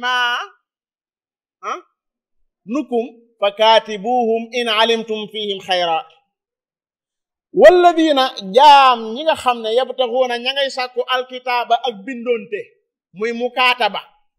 aymaanukum fa kaatibuuhum in alimtum fihim xayra walladina jaam ñi nga xam ne yabtaguuna ña ngay sàkku alkitaaba ak bindoonte muy mukaataba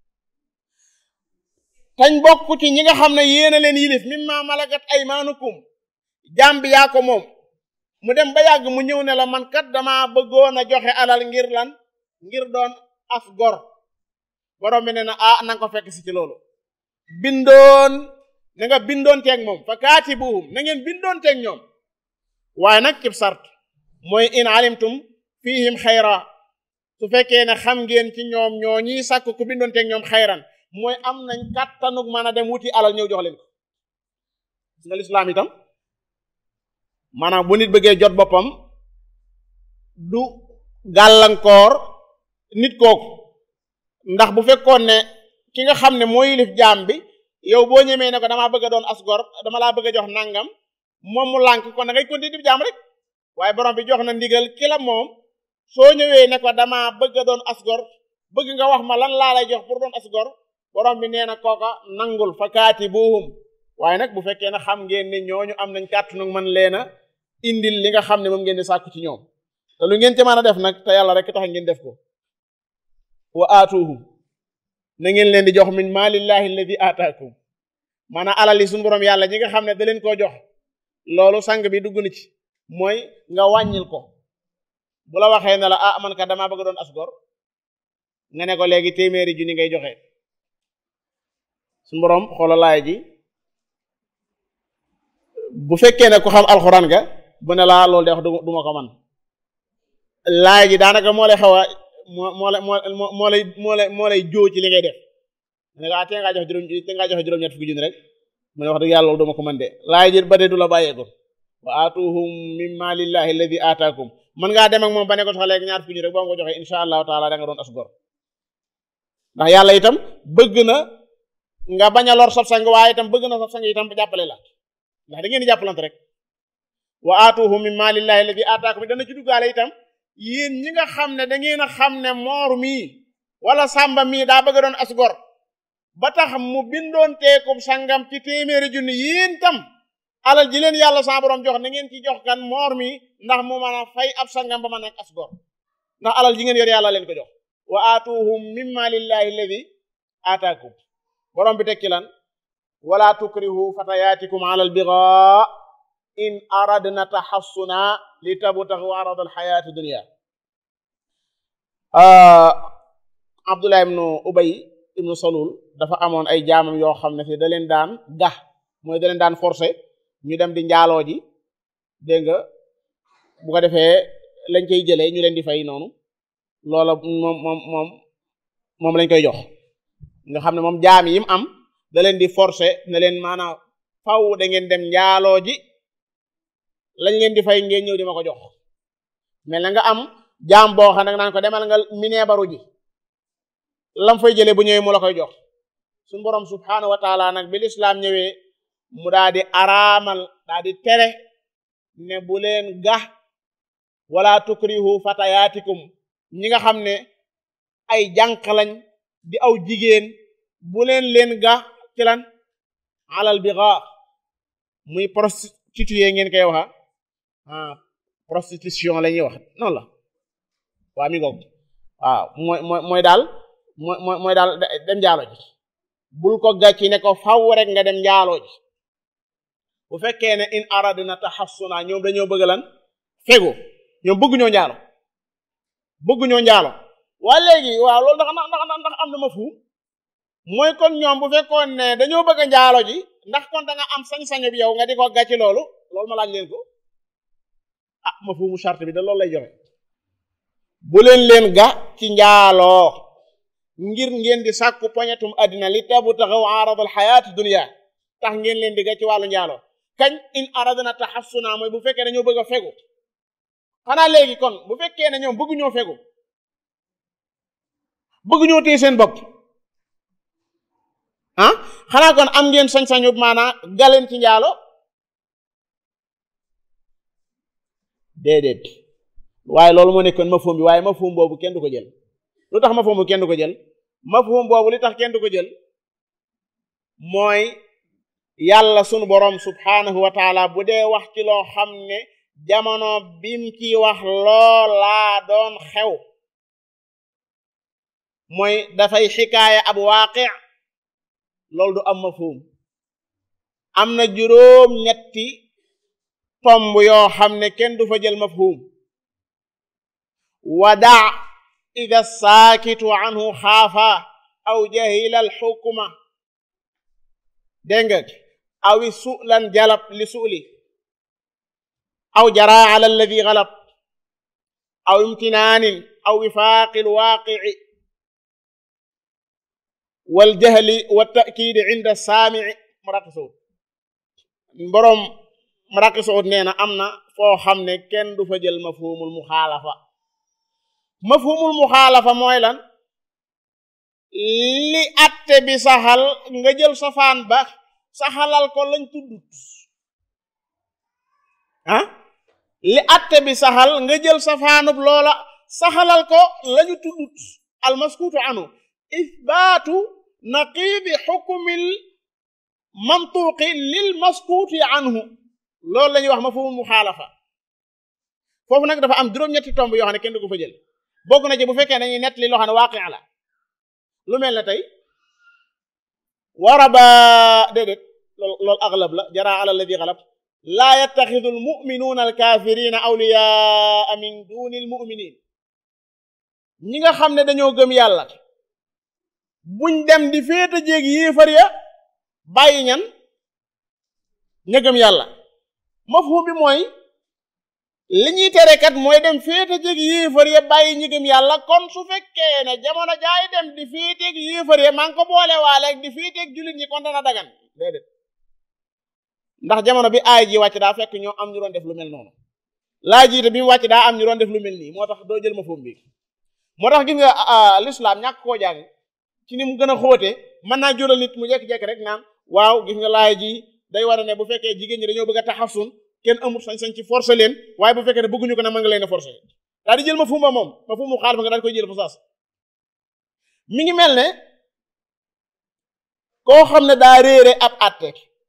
tañ bokk ci ñi nga xam ne yéena leen yilif mimma malakat aymaanukum jaam bi yaa ko moom mu dem ba yàgg mu ñëw ne la man kat dama bëggoon a joxe alal ngir lan ngir doon af gor borom bi ne na ah nanga ko fekk si ci loolu bindoon na nga bindoon teeg moom fa kaatibuhum na ngeen bindoon teeg ñoom waaye nag cib sart mooy in alimtum fihim xayra su fekkee ne xam ngeen ci ñoom ñoo ñiy sàkk ku bindoon teeg ñoom xayran mooy am nañ kàttanug mën a dem wuti alal ñëw jox leen ko gis nga lislaam itam maanaam bu nit bëggee jot boppam du gàllankoor nit kooku ndax bu fekkoon ne ki nga xam ne moo yilif jaam bi yow boo ñemee ne ko damaa bëgg a doon asgor dama laa bëgg a jox nangam moom mu lànk kon da ngay continuer di jaam rek waaye borom bi jox na ndigal ki la moom soo ñëwee ne ko damaa bëgg a doon asgor bëgg nga wax ma lan laa lay jox pour doon asgor borom bi nee na kooka nangul fa kaatibuhum waaye nag bu fekkee ne xam ngeen ne ñooñu am nañ kàttanu man leen a indil li nga xam ne moom ngeen di sàkku ci ñoom te lu ngeen ci mën a def nag te yàlla rek tax ngeen def ko wa aatuhum na ngeen leen di jox min maalillahi alladi aataakum maanaam alal yi suñu borom yàlla ñi nga xam ne da leen koo jox loolu sang bi dugg na ci mooy nga wàññil ko bu la waxee ne la ah man ka damaa bëgg doon asgor nga ne ko léegi téeméeri junni ngay joxe suñu borom xoola laay ji bu fekkee ne ku xam alxuraan ga bu ne laa loolu de wax du ma ko man laay ji daanaka moo lay xaw a moo moo lay moo moo lay moo lay moo lay joo ci li ngay def ne ko ah tee ngaa joxe juróom tee ngaa joxe juróom-ñett fukki junni rek mu ne wax dëgg yàlla loolu du ma ko mën de laay ji ba de du la bàyyeeko wa aatuhum min maalillahi alladi aataakum mën ngaa dem ak moom ba ne ko sax léegi ñaar fukki junni rek boo nga joxe insha allahu taala da nga doon asgor ndax yàlla itam bëgg na nga bañ a lor sab sang waaye itam bëgg na sab sang itam jàppale la ndax da ngeen di jàppalante rek wa aatuhum min maalillahi alladi aataakum dana ci duggaale itam yéen ñi nga xam ne da ngeen a xam ne moor mii wala sàmba mii daa bëgg doon asgor ba tax mu bindoon teekub sangam ci téeméeri junni yéen tam alal ji leen yàlla sa borom jox na ngeen ci jox kan moor mi ndax mu mën a fay ab sangam ba mën a asgor ndax alal ji ngeen yor yàlla leen ko jox wa aatuhum min maalillahi alladi aataakum borom bi tekki lan wala tukrihu fatayaatikum ala albigaa in aradna taxassuna li tabtaxu arada alxayaati dunia abdullah ibnu ubay ibnu salul dafa amoon ay jaamam yoo xam ne si da leen daan gax mooy da leen daan forcé ñu dem di njaaloo ji dégg nga bu ko defee lañ koy jëlee ñu leen di fay noonu loola moom moom moom moom lañ koy jox nga xam ne moom jaam yi mu am da leen di forcé ne leen maanaam faw da ngeen dem njaaloo ji lañ leen di fay ngeen ñëw di ma ko jox mel na nga am jaam boo xam ne naan ko demal nga mineebaru ji lam fay jëlee bu ñëwee mu la koy jox suñ borom subhaanahu wa taala nag bi lislaam ñëwee mu daa di araamal daa di tere ne bu leen gax wala tukrihu fatayaatikum ñi nga xam ne ay jànq lañ di aw jigéen bu leen leen gax ci lan alal bi ga muy prostituée ngeen koy waxa ah prostitution la ñuy wax noonu la waa mi ngoog waaw mooy mooy mooy daal mooy mooy mooy daal dem njaalo ji bul ko gàcci ne ko faw rek nga dem njaaloo ji bu fekkee ne in aradna tahassuna ñoom dañoo bëgg lan fegu ñoom bëgg ñoo njaalo bëgg ñoo njaalo waa léegi waaw loolu ndax ndax ndax ndax am na ma fu mooy kon ñoom bu fekkoon ne dañoo bëgg a njaalo ji ndax kon da nga am sañ-sañu bi yow nga di ko gàcci loolu loolu ma laaj leen ko ah ma fu mu charte bi da loolu lay joxe bu leen leen ga ci njaaloo ngir ngeen di sàkku poñetum àddina li tabu taxaw aradal xayaati dunia tax ngeen leen di ga ci wàllu njaaloo kañ in aradna taxassuna mooy bu fekkee dañoo bëgg a fegu xanaa léegi kon bu fekkee ne ñoom bëgguñoo fegu bëgguñoo téye seen bopp ah xanaa kon am ngeen sañ-sañu maanaa galeen ci njaalo déedéet waaye loolu moo nekkoon mafhum bi waaye mafhum boobu kenn du ko jël lu tax mafhum bu kenn du ko jël mafhum boobu li tax kenn du ko jël mooy yàlla sunu borom subhaanahu wa taala bu dee wax ci loo xam ne jamono bim ci wax loolaa doon xew mooy dafay xikaaya ab waaqi loolu du am mafhum am na juróom ñetti tomb yoo xam ne kenn du fa jël mafhum wada ida saakitu anhu xaafa aw jahila alxukma dégg nga awi sulan jalab li suli aw jara ala alladi galab aw imtinaanin aw wifaaqi alwaaqici waljahli waltakiidi inda saamici maraqi suud boroom maraqi suud nee na am na foo xam ne kenn du fa jël mafhumul muxaalafa mafhumul muxaalafa mooy lan li atte bi saxal nga jël safaan ba saxalal ko lañ tuddut ah li atte bi saxal nga jël safaanub loola saxalal ko lañu tuddut almaskuutu anu ithbaatu naqiidi xukmil mantuuqi lil maskuuti anhu loolu la ñuy wax mafhumul muxaalafa foofu nag dafa am juróom-ñetti tomb yoo xam ne kenn du ko fa jël bokk na ci bu fekkee dañuy nett li loo xam ne waaqi la lu mel ne tey waraba déedéet lool loolu aglab la jara ala alladi galab laa yattaxidu almuminuuna alkaafirina awliyaa min duni almuminin ñi nga xam ne dañoo gëm yàlla buñ dem di féeta jéeg yéefar ya bàyyi ñan ña gëm yàlla mafhum bi mooy li ñuy tere kat mooy dem féete jéeg yéefar ya bàyyi ñi gëm yàlla kon su fekkee ne jamono jaay dem di féeteeg yéefar ya maa ngi ko boole waaleeg di féeteeg jullit ñi kon dana dagan déedéet ndax jamono bi aay ji wàcc daa fekk ñoo am ñu doon def lu mel noonu laa jiite bi mu wàcc daa am ñu doon def lu mel nii moo tax doo jël mafhum bi moo tax gis nga l'islam ñàkk koo jàng ci ni mu gën a xóote mën naa jural nit mu jekki-jekki rek naan waaw gis nga laay ji day war a ne bu fekkee jigéen ñi dañoo bëgg a taxasun kenn amul sañ-sañ ci forcer leen waaye bu fekkee ne bëgguñu ko ne mën nga leen a forcer daal di jël ma fumba moom ma fumu xaal fa nga daal koy jël fa saas mi ngi mel ne koo xam ne daa réere ab àtte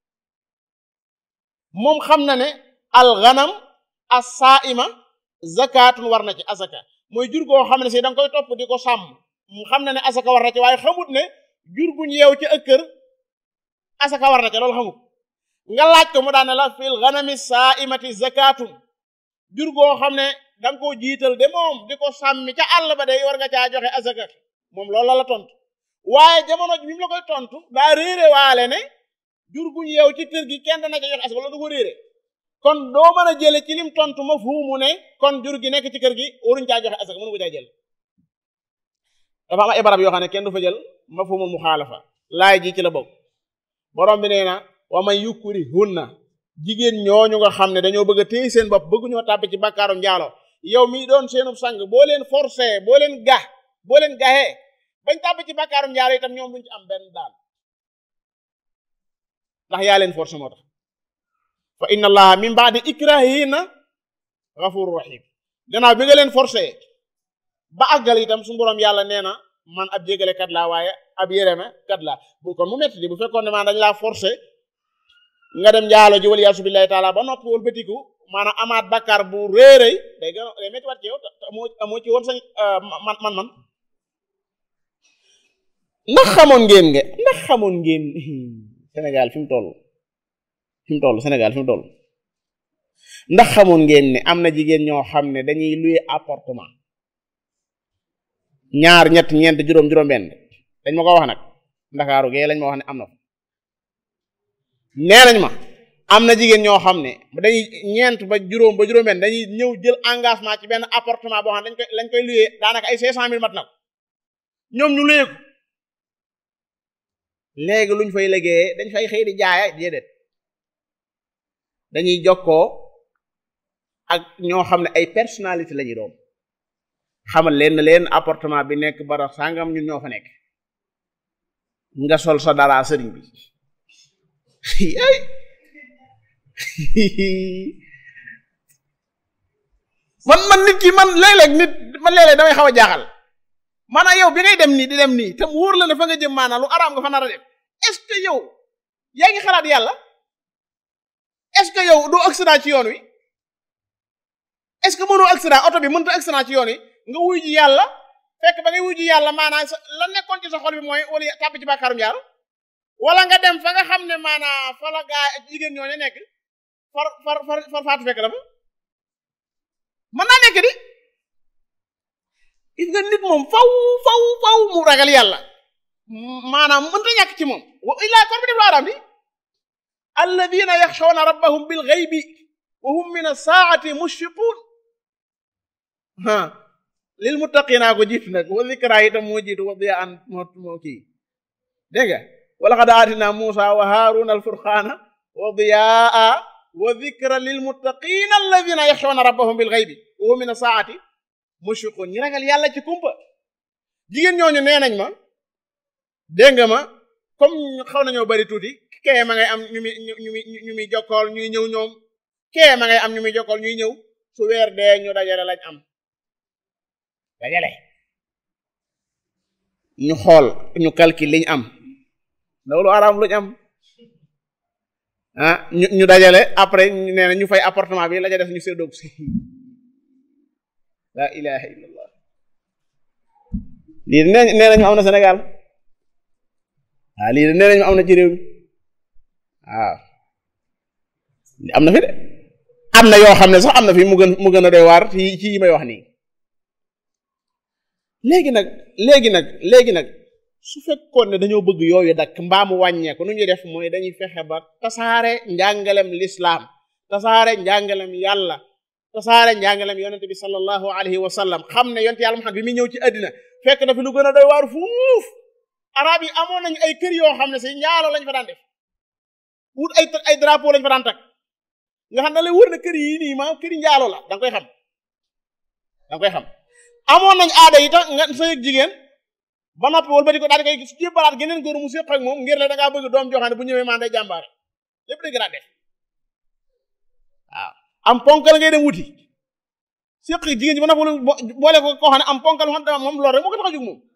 moom xam na ne alxanam as-saa'ima zakatun war na ci asaka mooy jur goo xam ne si da nga koy topp di ko sàmm mu xam na ne asaka war na ci waaye xamut ne jur guñ yeew ci ëkkër asaka war na ci loolu xamut nga laaj ko mu daan ne la fil ghanami saa'imati zakatun jur goo xam ne da nga koo jiital de moom di ko sàmmi ca àll ba day war nga caa joxe asaka moom loolu la la tontu waaye jamono bi mu la koy tontu daa réere waale ne jur guñ yeew ci kër gi kenn dana ca joxe asaka loolu du ko réere kon doo mën a jële ci lim tontu ma fuumu ne kon jur gi nekk ci kër gi waruñ caa joxe asaka mënu ko caa jël dafa am ay barab yoo xam ne kenn du fa jël mafhumul muxaalafa laay ji ci la bokk borom bi nee na wa man yukrihunna jigéen ñooñu nga xam ne dañoo bëgg a téye seen bopp bëgg ñoo tàbbi ci bàkkaarum njaalo yow mi doon seenub sang boo leen forcé boo leen ga boo leen gaxee bañ tàbbi ci bàkkaarum njaalo itam ñoom duñ ci am benn daan ndax yaa leen forcé moo tax fa inna allaha min ba'di ikrahihinna ghafurur rahim gannaaw bi nga leen forcé ba àggal itam suñu borom yàlla nee na man ab jégale kat laa waaye ab yéreme kat laa bu kon mu metti di bu fekkoon ne maan dañ laa forcé nga dem njaalo ji wal yaasu billahi taala ba noppi wal bëtiku maanaam amaat bakkaar bu réeréy day gën a day metti wat ci yow te amoo amoo ci woon sañ man man man ndax xamoon ngeen nga ndax xamoon ngeen Sénégal fi mu toll fi mu toll Sénégal fi mu toll ndax xamoon ngeen ne am na jigéen ñoo xam ne dañuy louer appartement ñaar ñett ñeent juróom juróom benn dañ ma ko wax nag ndakaaru gee lañ ma wax ne am na ko nee nañ ma am na jigéen ñoo xam ne dañuy ñeent ba juróom ba juróom benn dañuy ñëw jël engagement ci benn appartement boo xam ne dañ koy lañ koy louer daanaka ay cinq cent mille mat na ko ñoom ñu louer ko léegi luñ fay liggéeyee dañ fay xëy di jaaya déedéet dañuy jokkoo ak ñoo xam ne ay personnalité la ñuy doon xamal leen leen appartement bi nekk bara sàngam ñun ñoo fa nekk nga sol sa dara sëriñ bi ay man man nit ki man léeg-léeg nit man léeg-léeg damay xaw a jaaxal maanaam yow bi ngay dem nii di dem nii te mu wóor la ne fa nga jëm maanaam lu araam nga fa nar a dem est-ce que yow yaa ngi xalaat yàlla est-ce que yow doo accident ci yoon wi est-ce que mënoo accident oto bi mënta accident ci yoon wi nga wuy ji yàlla fekk ba ngay wuy ji yàlla maanaam sa la nekkoon ci sa xol bi mooy wala tàbbi ci bàkkaarum jaar wala nga dem fa nga xam ne maanaam fa la gaa jigéen ñooñu nekk far far far far faatu fekk dafa mën naa nekk di gis nga nit moom faw faw faw mu ragal yàlla maanaam mënta ñàkk ci moom wa illaa kon bi def la araam di alladina yaxshawna rabbahum bil ghaybi wa hum min as-saa'ati mushfiqun ha lil muttaqina ko jiitu nag wa zikra itam moo jiitu wa diya an moo moo kii dégg nga wa laqad aatina Muusa wa Haaruna al-furqaana wa diyaa wa zikra lil muttaqina alladina yaxshawna rabbahum bil ghaybi wa hum min as-saa'ati mushfiqun ñi ragal yàlla ci kumpa jigéen ñooñu nee nañ ma dégg nga ma comme xaw nañoo bari tuuti kee ma ngay am ñu muy ñu muy ñu muy jokkool ñuy ñëw ñoom kee ma ngay am ñu muy jokkool ñuy ñëw su weer dee ñu dajale lañ am dajale ñu xool ñu calcul liñ am loolu araam luñ am ah ñu ñu dajale après nee na ñu fay appartement bi la ca def ñu séddoog si la ilaha illallah lii nee nee nañu am na Sénégal waaw lii nee nañu am na ci réew mi waaw am na fi de am na yoo xam ne sax am na fi mu gën mu gën a doy waar ci ci yi may wax nii léegi nag léegi nag léegi nag su fekkoon ne dañoo bëgg yooyu dakk mbaa mu wàññeeku nu ñuy def mooy dañuy fexe ba tasaare njàngalem lislaam tasaare njàngalem yàlla tasaare njàngalem yonente bi sallallahu alayhi wa sallam xam ne yonte yàlla Muhammad bi muy ñëw ci àddina fekk na fi lu gën a doy waar fuuf arab yi amoon nañu ay kër yoo xam ne si njaaloo lañ fa daan def wut ay ay drapeau lañ fa daan takk nga xam ne lay wër na kër yi nii ma kër yi njaaloo la da nga koy xam da nga koy xam amoon nañ aada yi tax nga sa yëg jigéen ba noppi wala ba di ko daal di koy su jébbalaat geneen góor mu séq ak moom ngir la da ngaa bëgg doom joxaane bu ñëwee maan day jàmbaare lépp dañ ko daan def waaw am ponkal ngay dem wuti séq jigéen ji ba noppi boole ko koo xam ne am ponkal xam dama moom loolu rek moo ko tax a jóg moom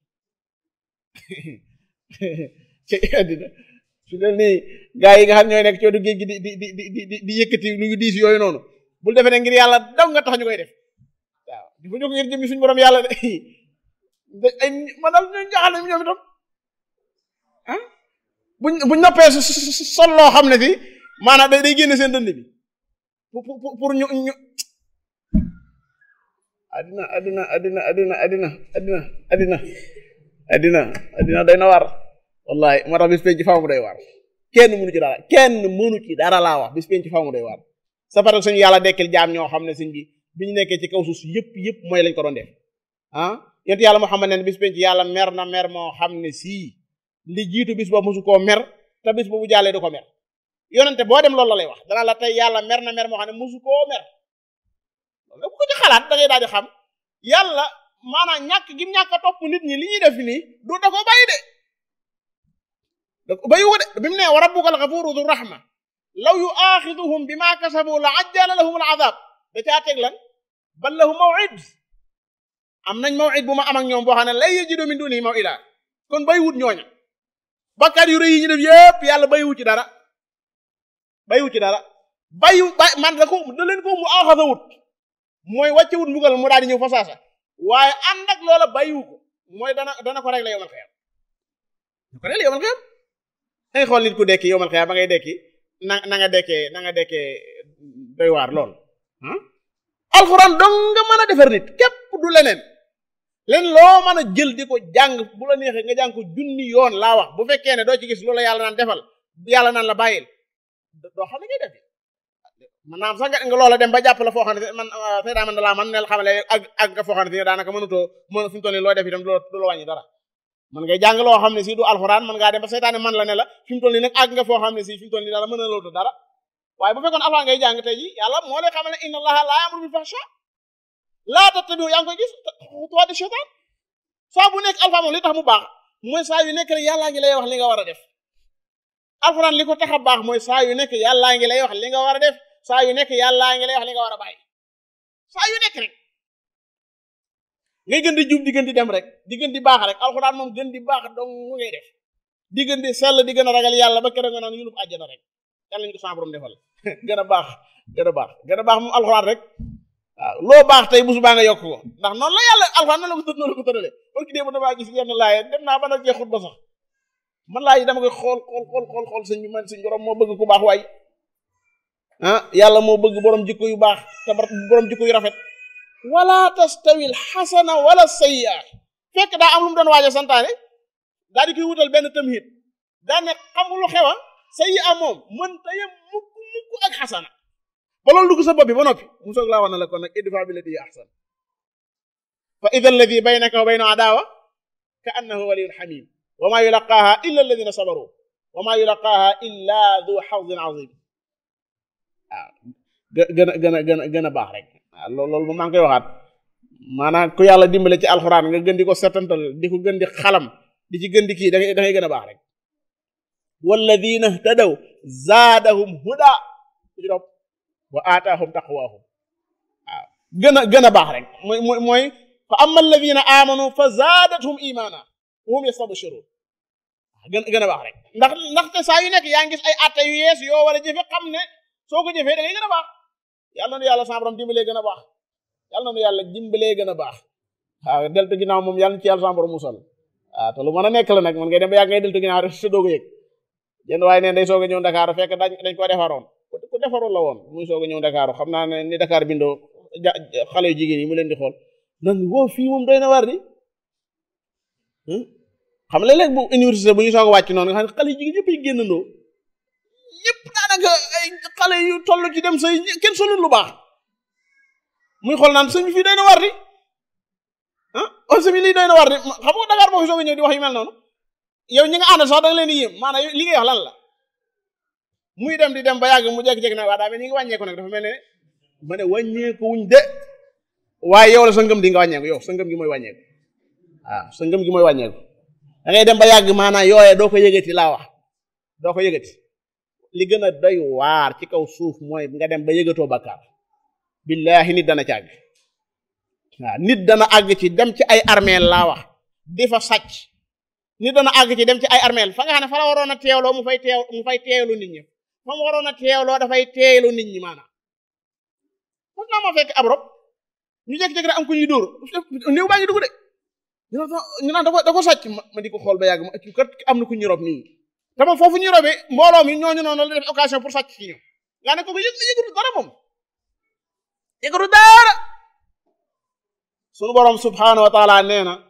ci àddina su dee nii gaa yi nga xam ñooy nekk coodu géej gi di di di di di di yëkkati lu ñu diis yooyu noonu bul defee ne ngir yàlla daw nga tax ñu koy def waaw di fa ñu ko ngir jëmmi suñu borom yàlla de ay man daal ñu jaaxal nañu ñoom itam ah buñ buñ noppee sol loo xam ne si maanaam day day génne seen dënd bi pour pour ñu ñu addina addina addina addina addina addina addina addina addina day na war wallahi moo tax bis penc ci faaw mu day war kenn mënu ci dara kenn mënu ci dara laa wax bis penc ci faaw mu day war sa pare suñu yàlla dekkil jaam ñoo xam ne suñ bi bi ñu nekkee ci kaw suuf yëpp yëpp mooy lañ ko doon def ah yent yàlla Muhammad ne bis penc yàlla mer na mer moo xam ne sii li jiitu bis boobu mosu koo mer te bis boobu jàllee du ko mer yonente boo dem loolu la lay wax dana la tey yàlla mer na mer moo xam ne mosu koo mer loolu bu ko ci xalaat da ngay daal di xam yàlla maanaam ñàkk gi ñàkk a topp nit ñi li ñuy def nii du da ko bàyyi de da ko bàyyi ko de bi mu ne wa rabbuka al ghafuru du rahma law yuaxiduhum bima kasabu la ajjala lahum al azab da caa teg lan bal lahum maw'id am nañ maw'id bu ma am ak ñoom boo xam ne lay yajidu min dunihi maw'ida kon bàyyiwut ñooña bakkaar yu rëy yi ñu def yépp yàlla bàyyiwu ci dara bàyyiwu ci dara bàyyiwu bay man da ko da leen ko mu axasawut mooy wàccewut mbugal mu daal di ñëw fa saasa waaye ànd ak loola bàyyiwu ko mooy dana dana ko régler yowmal xiyam dana ko régler yowmal xiyam dangay xool nit ku dekki yowmal xiyam ba ngay dekki na na nga dekkee na nga dekkee doy waar lool ah alxuraan dong nga mën a defar nit képp du leneen leen loo mën a jël di ko jàng bu la neexee nga jàng ko junni yoon laa wax bu fekkee ne doo ci gis loola yàlla naan defal yàlla naan la bàyyil doo xam ne ngay def maanaam sax nga loola dem ba jàpp la foo xam ne man seydaa man da laa man nel xamale ak ak nga foo xam ne si daanaka mënutoo mën fi mu toll nii loo def itam du la wàññi dara man ngay jàng loo xam ne si du alxuraan man ngaa dem ba seytaane man la ne la fi mu toll nii nag àgg nga foo xam ne si fi mu toll nii dara mën a loolu dara waaye bu fekkoon alxuraan ngay jàng tey ji yàlla moo lay xamal ne inna allaha laa ya'muru bil fahsha laa tattabi'u yaa ngi koy gis xutuwaati seytaan saa bu nekk alxuraan moom li tax mu baax mooy saa yu nekk rek yàllaa ngi lay wax li nga war a def alxuraan li ko tax a baax mooy saa yu nekk yàllaa ngi lay wax li nga war a def saa yu nekk yàllaa ngi lay wax li nga war a bàyyi saa yu nekk rek ngay gën di jub di gën di dem rek di gën di baax rek alxuraan moom gën di baax dong mu ngay def di gën di sell di gën a ragal yàlla ba keroog nga naan yulub àjjana rek yàlla ñu ko sama borom defal gën a baax gën a baax gën a baax moom alxuraan rek waaw loo baax tey bu subaa nga yokk ko ndax noonu la yàlla alxuraan noonu la ko tëdd noonu la ko tëralee parce que démb damaa gis yenn laaye dem naa ba nag jeexut ba sax man laa yi dama koy xool xool xool xool xool sëñ bi man sëñ borom moo bëgg ku baax waay ah yàlla moo bëgg borom jikko yu baax te borom jikko yu rafet wala tastawi al xasana wala sayya fekk daa am lu mu doon waaj a santaane daa di koy wutal benn tamhid daa ne xamul lu xewa sayya moom mën ta yem mukk mukk ak xasana ba loolu dugg sa bopp bi ba noppi mu soog laa wax na la kon nag idfa billati hiya ahsan fa ida alladi baynaka wa bayna adawa ka annahu waliyun xamim wa maa yulaqaaha illa alladina sabaru wa maa yulaqaaha illa du xawdin azim waaw gën a gën a gën a gën a baax rek waaw loolu loolu moom maa ngi koy waxaat maanaam ku yàlla dimbale ci alxuraan nga gën di ko setantal di ko gën di xalam di ci gën di kii da ngay da ngay gën a baax rek walladina htadaw zaadahum huda ci topp wa aataahum taqwaahum waaw gën a gën a baax rek mooy mooy mooy fa amma alladina amanu fa zaadathum imaana hum yastabshirun gën gën a baax rek ndax ndaxte saa yu nekk yaa ngi gis ay atte yu yees yoo war a jëfe xam ne soo ko jëfee da ngay gën a baax yàlla na yàlla sa borom dimbalee gën a baax yàlla na yàlla dimbalee gën a baax waaw deltu ginnaaw moom yàlla na ci yàlla sa borom musal waaw te lu mën a nekk la nag man ngay dem ba yàgg ngay deltu ginnaaw rek sa doog a yëg jënd waaye neen day soog a ñëw Dakar fekk dañ dañ ko defaroon ku defaroon la woon muy soog a ñëw Dakar xam naa ne ni Dakar bindoo xale yu jigéen yi mu leen di xool nan wow fii moom doy na war di xam léeg-léeg bu université bu ñu soog a wàcc noonu nga xam ne xale yu jigéen ñëpp ay génnandoo ñëpp daanaka ay xale yu toll ci dem say kenn solul lu baax muy xool naan sëñ bi fii doy na war di ah on sëñ bi lii doy na war di xam nga Dakar boo fi soog a ñëw di wax yu mel noonu yow ñi nga àndal sax da nga leen di yéem maanaam li ngay wax lan la muy dem di dem ba yàgg mu jékki-jékki nag waa daa mel ni ngi wàññeeku nag dafa mel ne ma ne wàññeeku wuñ de waaye yow la sa ngëm di nga wàññeeku yow sa ngëm gi mooy wàññeeku waaw sa ngëm gi mooy wàññeeku da ngay dem ba yàgg maanaam yooye doo ko yëgati laa wax doo ko yëgati li gën a doy waar ci kaw suuf mooy nga dem ba yëgatoo bakkaar billaahi nit dana ci àgg waaw nit dana àgg ci dem ci ay armeel laa wax di fa sàcc nit dana àgg ci dem ci ay armeel fa nga xam ne fa la waroon a teewloo mu fay teew mu fay teewlu nit ñi fa mu waroon a teewloo dafay teewlu nit ñi maanaam mos naa ma fekk ab rob ñu jékki-jékki rek am ku ñuy dóor néew baa ngi dugg de ñu naan da ko da ko sàcc ma di ko xool ba yàgg ma kat am na ku ñu rob nii te moom foofu ñu robee mbooloo mi ñooñu noonu la def occasion pour sàcc ci ñoom nga ne ko ko yëg yëgatu dara moom yëgatu dara sunu borom subhanahu wa taala nee na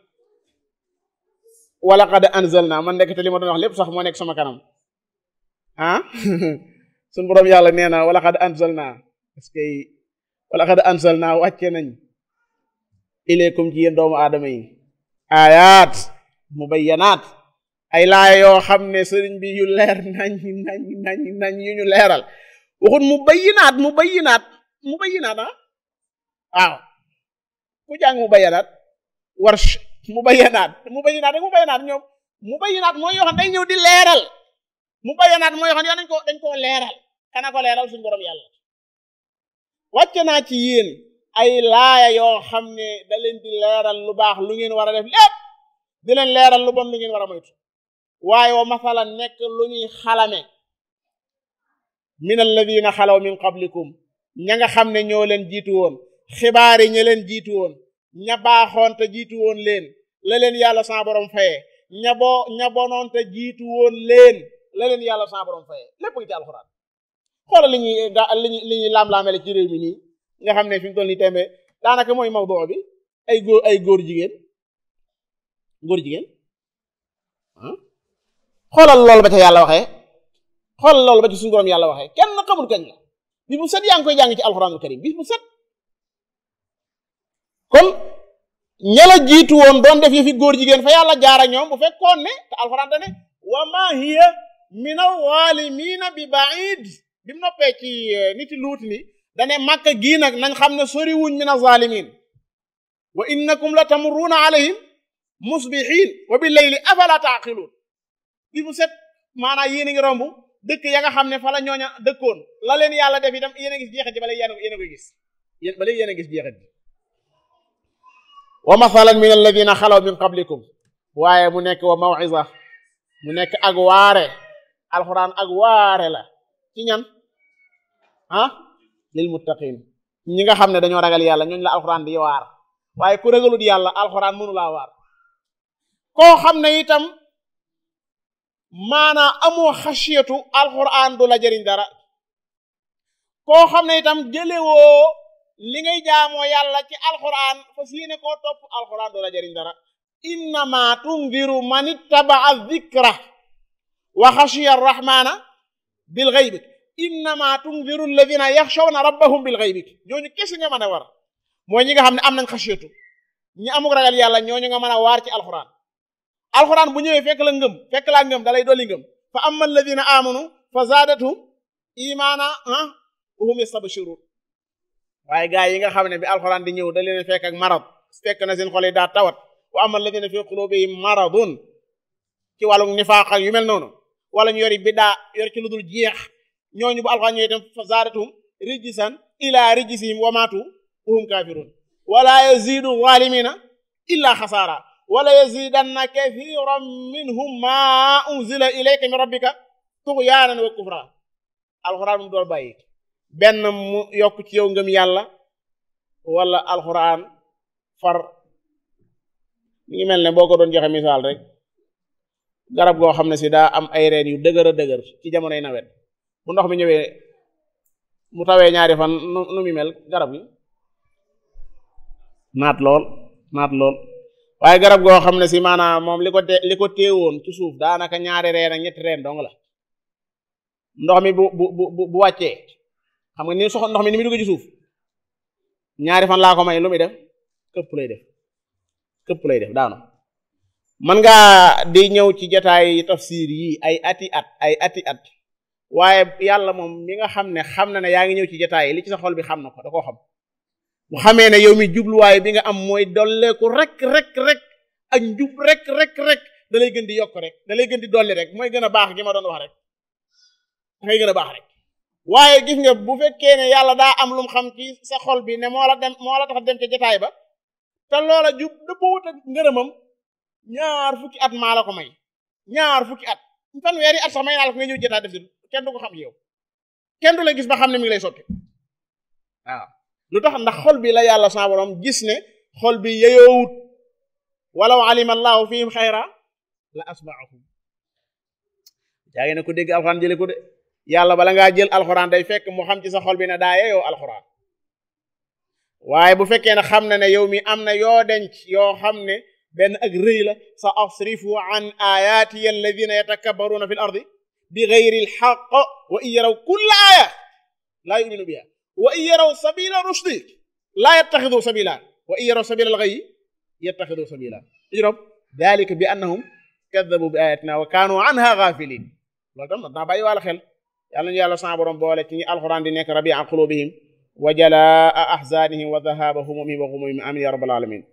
wala qad anzalna man nekk te li ma doon wax lépp sax moo nekk sama kanam ah sunu borom yàlla nee na wala qad anzalna parce que wala qad anzalna wàcce nañ ilaykum ci yéen doomu aadama yi ayaat mubayyanaat ay laaya yoo xam ne sëriñ bi yu leer nañ nañ nañ nañ yu ñu leeral waxut mubayyinaat mubayyinaat mubayyinaat ah waaw ku jàng mubayyanaat warsh mubayyanaat mubayyanaat rek mubayyanaat ñoom mubayyanaat mooy yoo xam day ñëw di leeral mubayyanaat mooy yoo xam dañ ko dañ koo leeral kana ko leeral suñu borom yàlla wàcce naa ci yéen ay laaya yoo xam ne da leen di leeral lu baax lu ngeen war a def lépp di leen leeral lu bon lu ngeen war a moytu waaye wa masalan nekk lu ñuy xalame min alladina xalaw min qablikum ña nga xam ne ñoo leen jiitu woon xibaar yi ña leen jiitu woon ña baaxoon te jiitu woon leen la leen yàlla sa borom faye ña boo ña bonoon te jiitu woon leen la leen yàlla sa borom faye lépp ngi ci alxuraan xoolal li ñuy ga li ñuy li ñuy laam-laamele ci réew mi nii nga xam ne fi mu toll nii tembe daanaka mooy mawdu bi ay góor ay góor jigéen góor jigéen xoolal loolu ba ca yàlla waxee xoolal loolu ba ci suñu borom yàlla waxee kenn xamul kañ la bis bu set yaa ngi koy jàng ci alxuraanul karim bis bu set kon ña la jiitu woon doon def yi fi góor jigéen fa yàlla jaara ñoom bu fekkoon ne te alxuraan da ne wa ma hiya min alzaalimiina bi baid bi mu noppee ci niti luut ni dane màkk gii nag nañ xam ne sori wuñ min alzaalimiin wa innakum la tamurruuna alayhim musbihin wa bi layli afala taaqiluun bi mu set maanaam yéen a ngi romb dëkk ya nga xam ne fa la ñooña dëkkoon la leen yàlla def itam yéen a ngi jeexe ci bale yéen a koy gis yéen ba léegi yéen a gis jeexit bi wa mathalan min alladina xalaw min qablikum waaye mu nekk wa maw'iza mu nekk ak waare alxuraan ak waare la ci ñan ah lil muttaqin ñi nga xam ne dañoo ragal yàlla ñooñu la alxuraan di waar waaye ku ragalut yàlla alxuraan mënu laa waar koo xam ne itam maanaa amoo xasiyatu alxuraan du la jëriñ dara koo xam ne itam jëlewoo li ngay jaamoo yàlla ci alxuraan fas yéene koo topp alxuraan du la jëriñ dara innama tundiru man ittabaa dhikra wa xashiya arrahmana bil ghaybi innama tundiru alladina yaxshawna rabbahum bil ghaybi ñooñu kese nga mën a war mooy ñi nga xam ne am nañ xasiyatu ñi amuk ragal yàlla ñooñu nga mën a waar ci alxuraan alxuraan bu ñëwee fekk la ngëm fekk laa ngëm dalay dolli ngëm fa amma alladina amanu fa zaadathum imaana ah hum yastabshirun waaye gaa yi nga xam ne bi alxuraan di ñëw da leen fekk ak marad fekk na seen xol yi daa tawat wa amma alladina fi qulubihim maradun ci wàllu nifaaq ak yu mel noonu wala ñu yori biddaa yor ci lu dul jeex ñooñu bu alxuraan ñëwee itam fa zaadathum rijsan ila rijsihim wa maatu hum kafirun wala yazidu zalimina illa xasaara wala yazidanna kathiran minhum ma unzila ilayka min rabbika tughyanan wa kufra alxuraan mu dool bàyyi benn mu yokk ci yow ngëm yàlla wala alxuraan far mi ngi mel ne boo ko doon joxe misaal rek garab goo xam ne si daa am ay reen yu dëgër a dëgër ci jamonoy nawet bu ndox mi ñëwee mu tawee ñaari fan nu nu mi mel garab gi naat lool naat lool waaye garab goo xam ne si maanaam moom li ko te li ko téewoon ci suuf daanaka ñaari reen ak ñetti reen dong la ndox mi bu bu bu bu wàccee xam nga ni sox ndox mi ni muy dugg ci suuf ñaari fan laa ko may lu muy def këpp lay def këpp lay def daanu man ngaa di ñëw ci jotaay tafsir yi ay ati at ay ati at waaye yàlla moom mi nga xam ne xam na ne yaa ngi ñëw ci jotaay yi li ci sa xol bi xam na ko da koo xam mu xamee ne yow mi jubluwaay bi nga am mooy dolleeku rek rek rek ak njub rek rek rek da lay gën di yokk rek da lay gën di dolli rek mooy gën a baax gi ma doon wax rek dangay gën a baax rek waaye gis nga bu fekkee ne yàlla daa am lu mu xam ci sa xol bi ne moo la dem moo la tax dem ca jotaay ba te loola jub dëppwut ak ngërëmam ñaar fukki at maa la ko may ñaar fukki at fanweeri at sax may naa la ko nga ñëw jotaay def si kenn du ko xam yow kenn du la gis ba xam ne mi ngi lay sotti waaw lu tax ndax xol bi la yàlla sa borom gis ne xol bi yeyoowut walaw alima allahu fihim xayra la asmaahum yaa ngi ne ko dégg alxuraan jële ko de yàlla bala ngaa jël alxuraan day fekk mu xam ci sa xol bi ne daa yeyoo alxuraan waaye bu fekkee ne xam na ne yow mi am na yoo denc yoo xam ne benn ak rëy la sa asrifu an ayati alladina yatakabbaruna fi l ardi bi gayri alxaq wa in yaraw kulla aya laa yuminu biha wa in yaraw sabila rushdi laa yattaxidu sabila wa in yaraw sabila alxayi yattaxidu sabila ijrob dalika bi annahum kadabu bi ayatina wa kaanu anha gafilin loolu tam naa bàyyi wàlla xel yàlla ñu yàlla sa borom boole ci ñi alxuraan di nekk rabi an qulubihim wa jalaa ahzanihim wa dhahaba humumihim wa ghumumihim amin ya rabbal alamin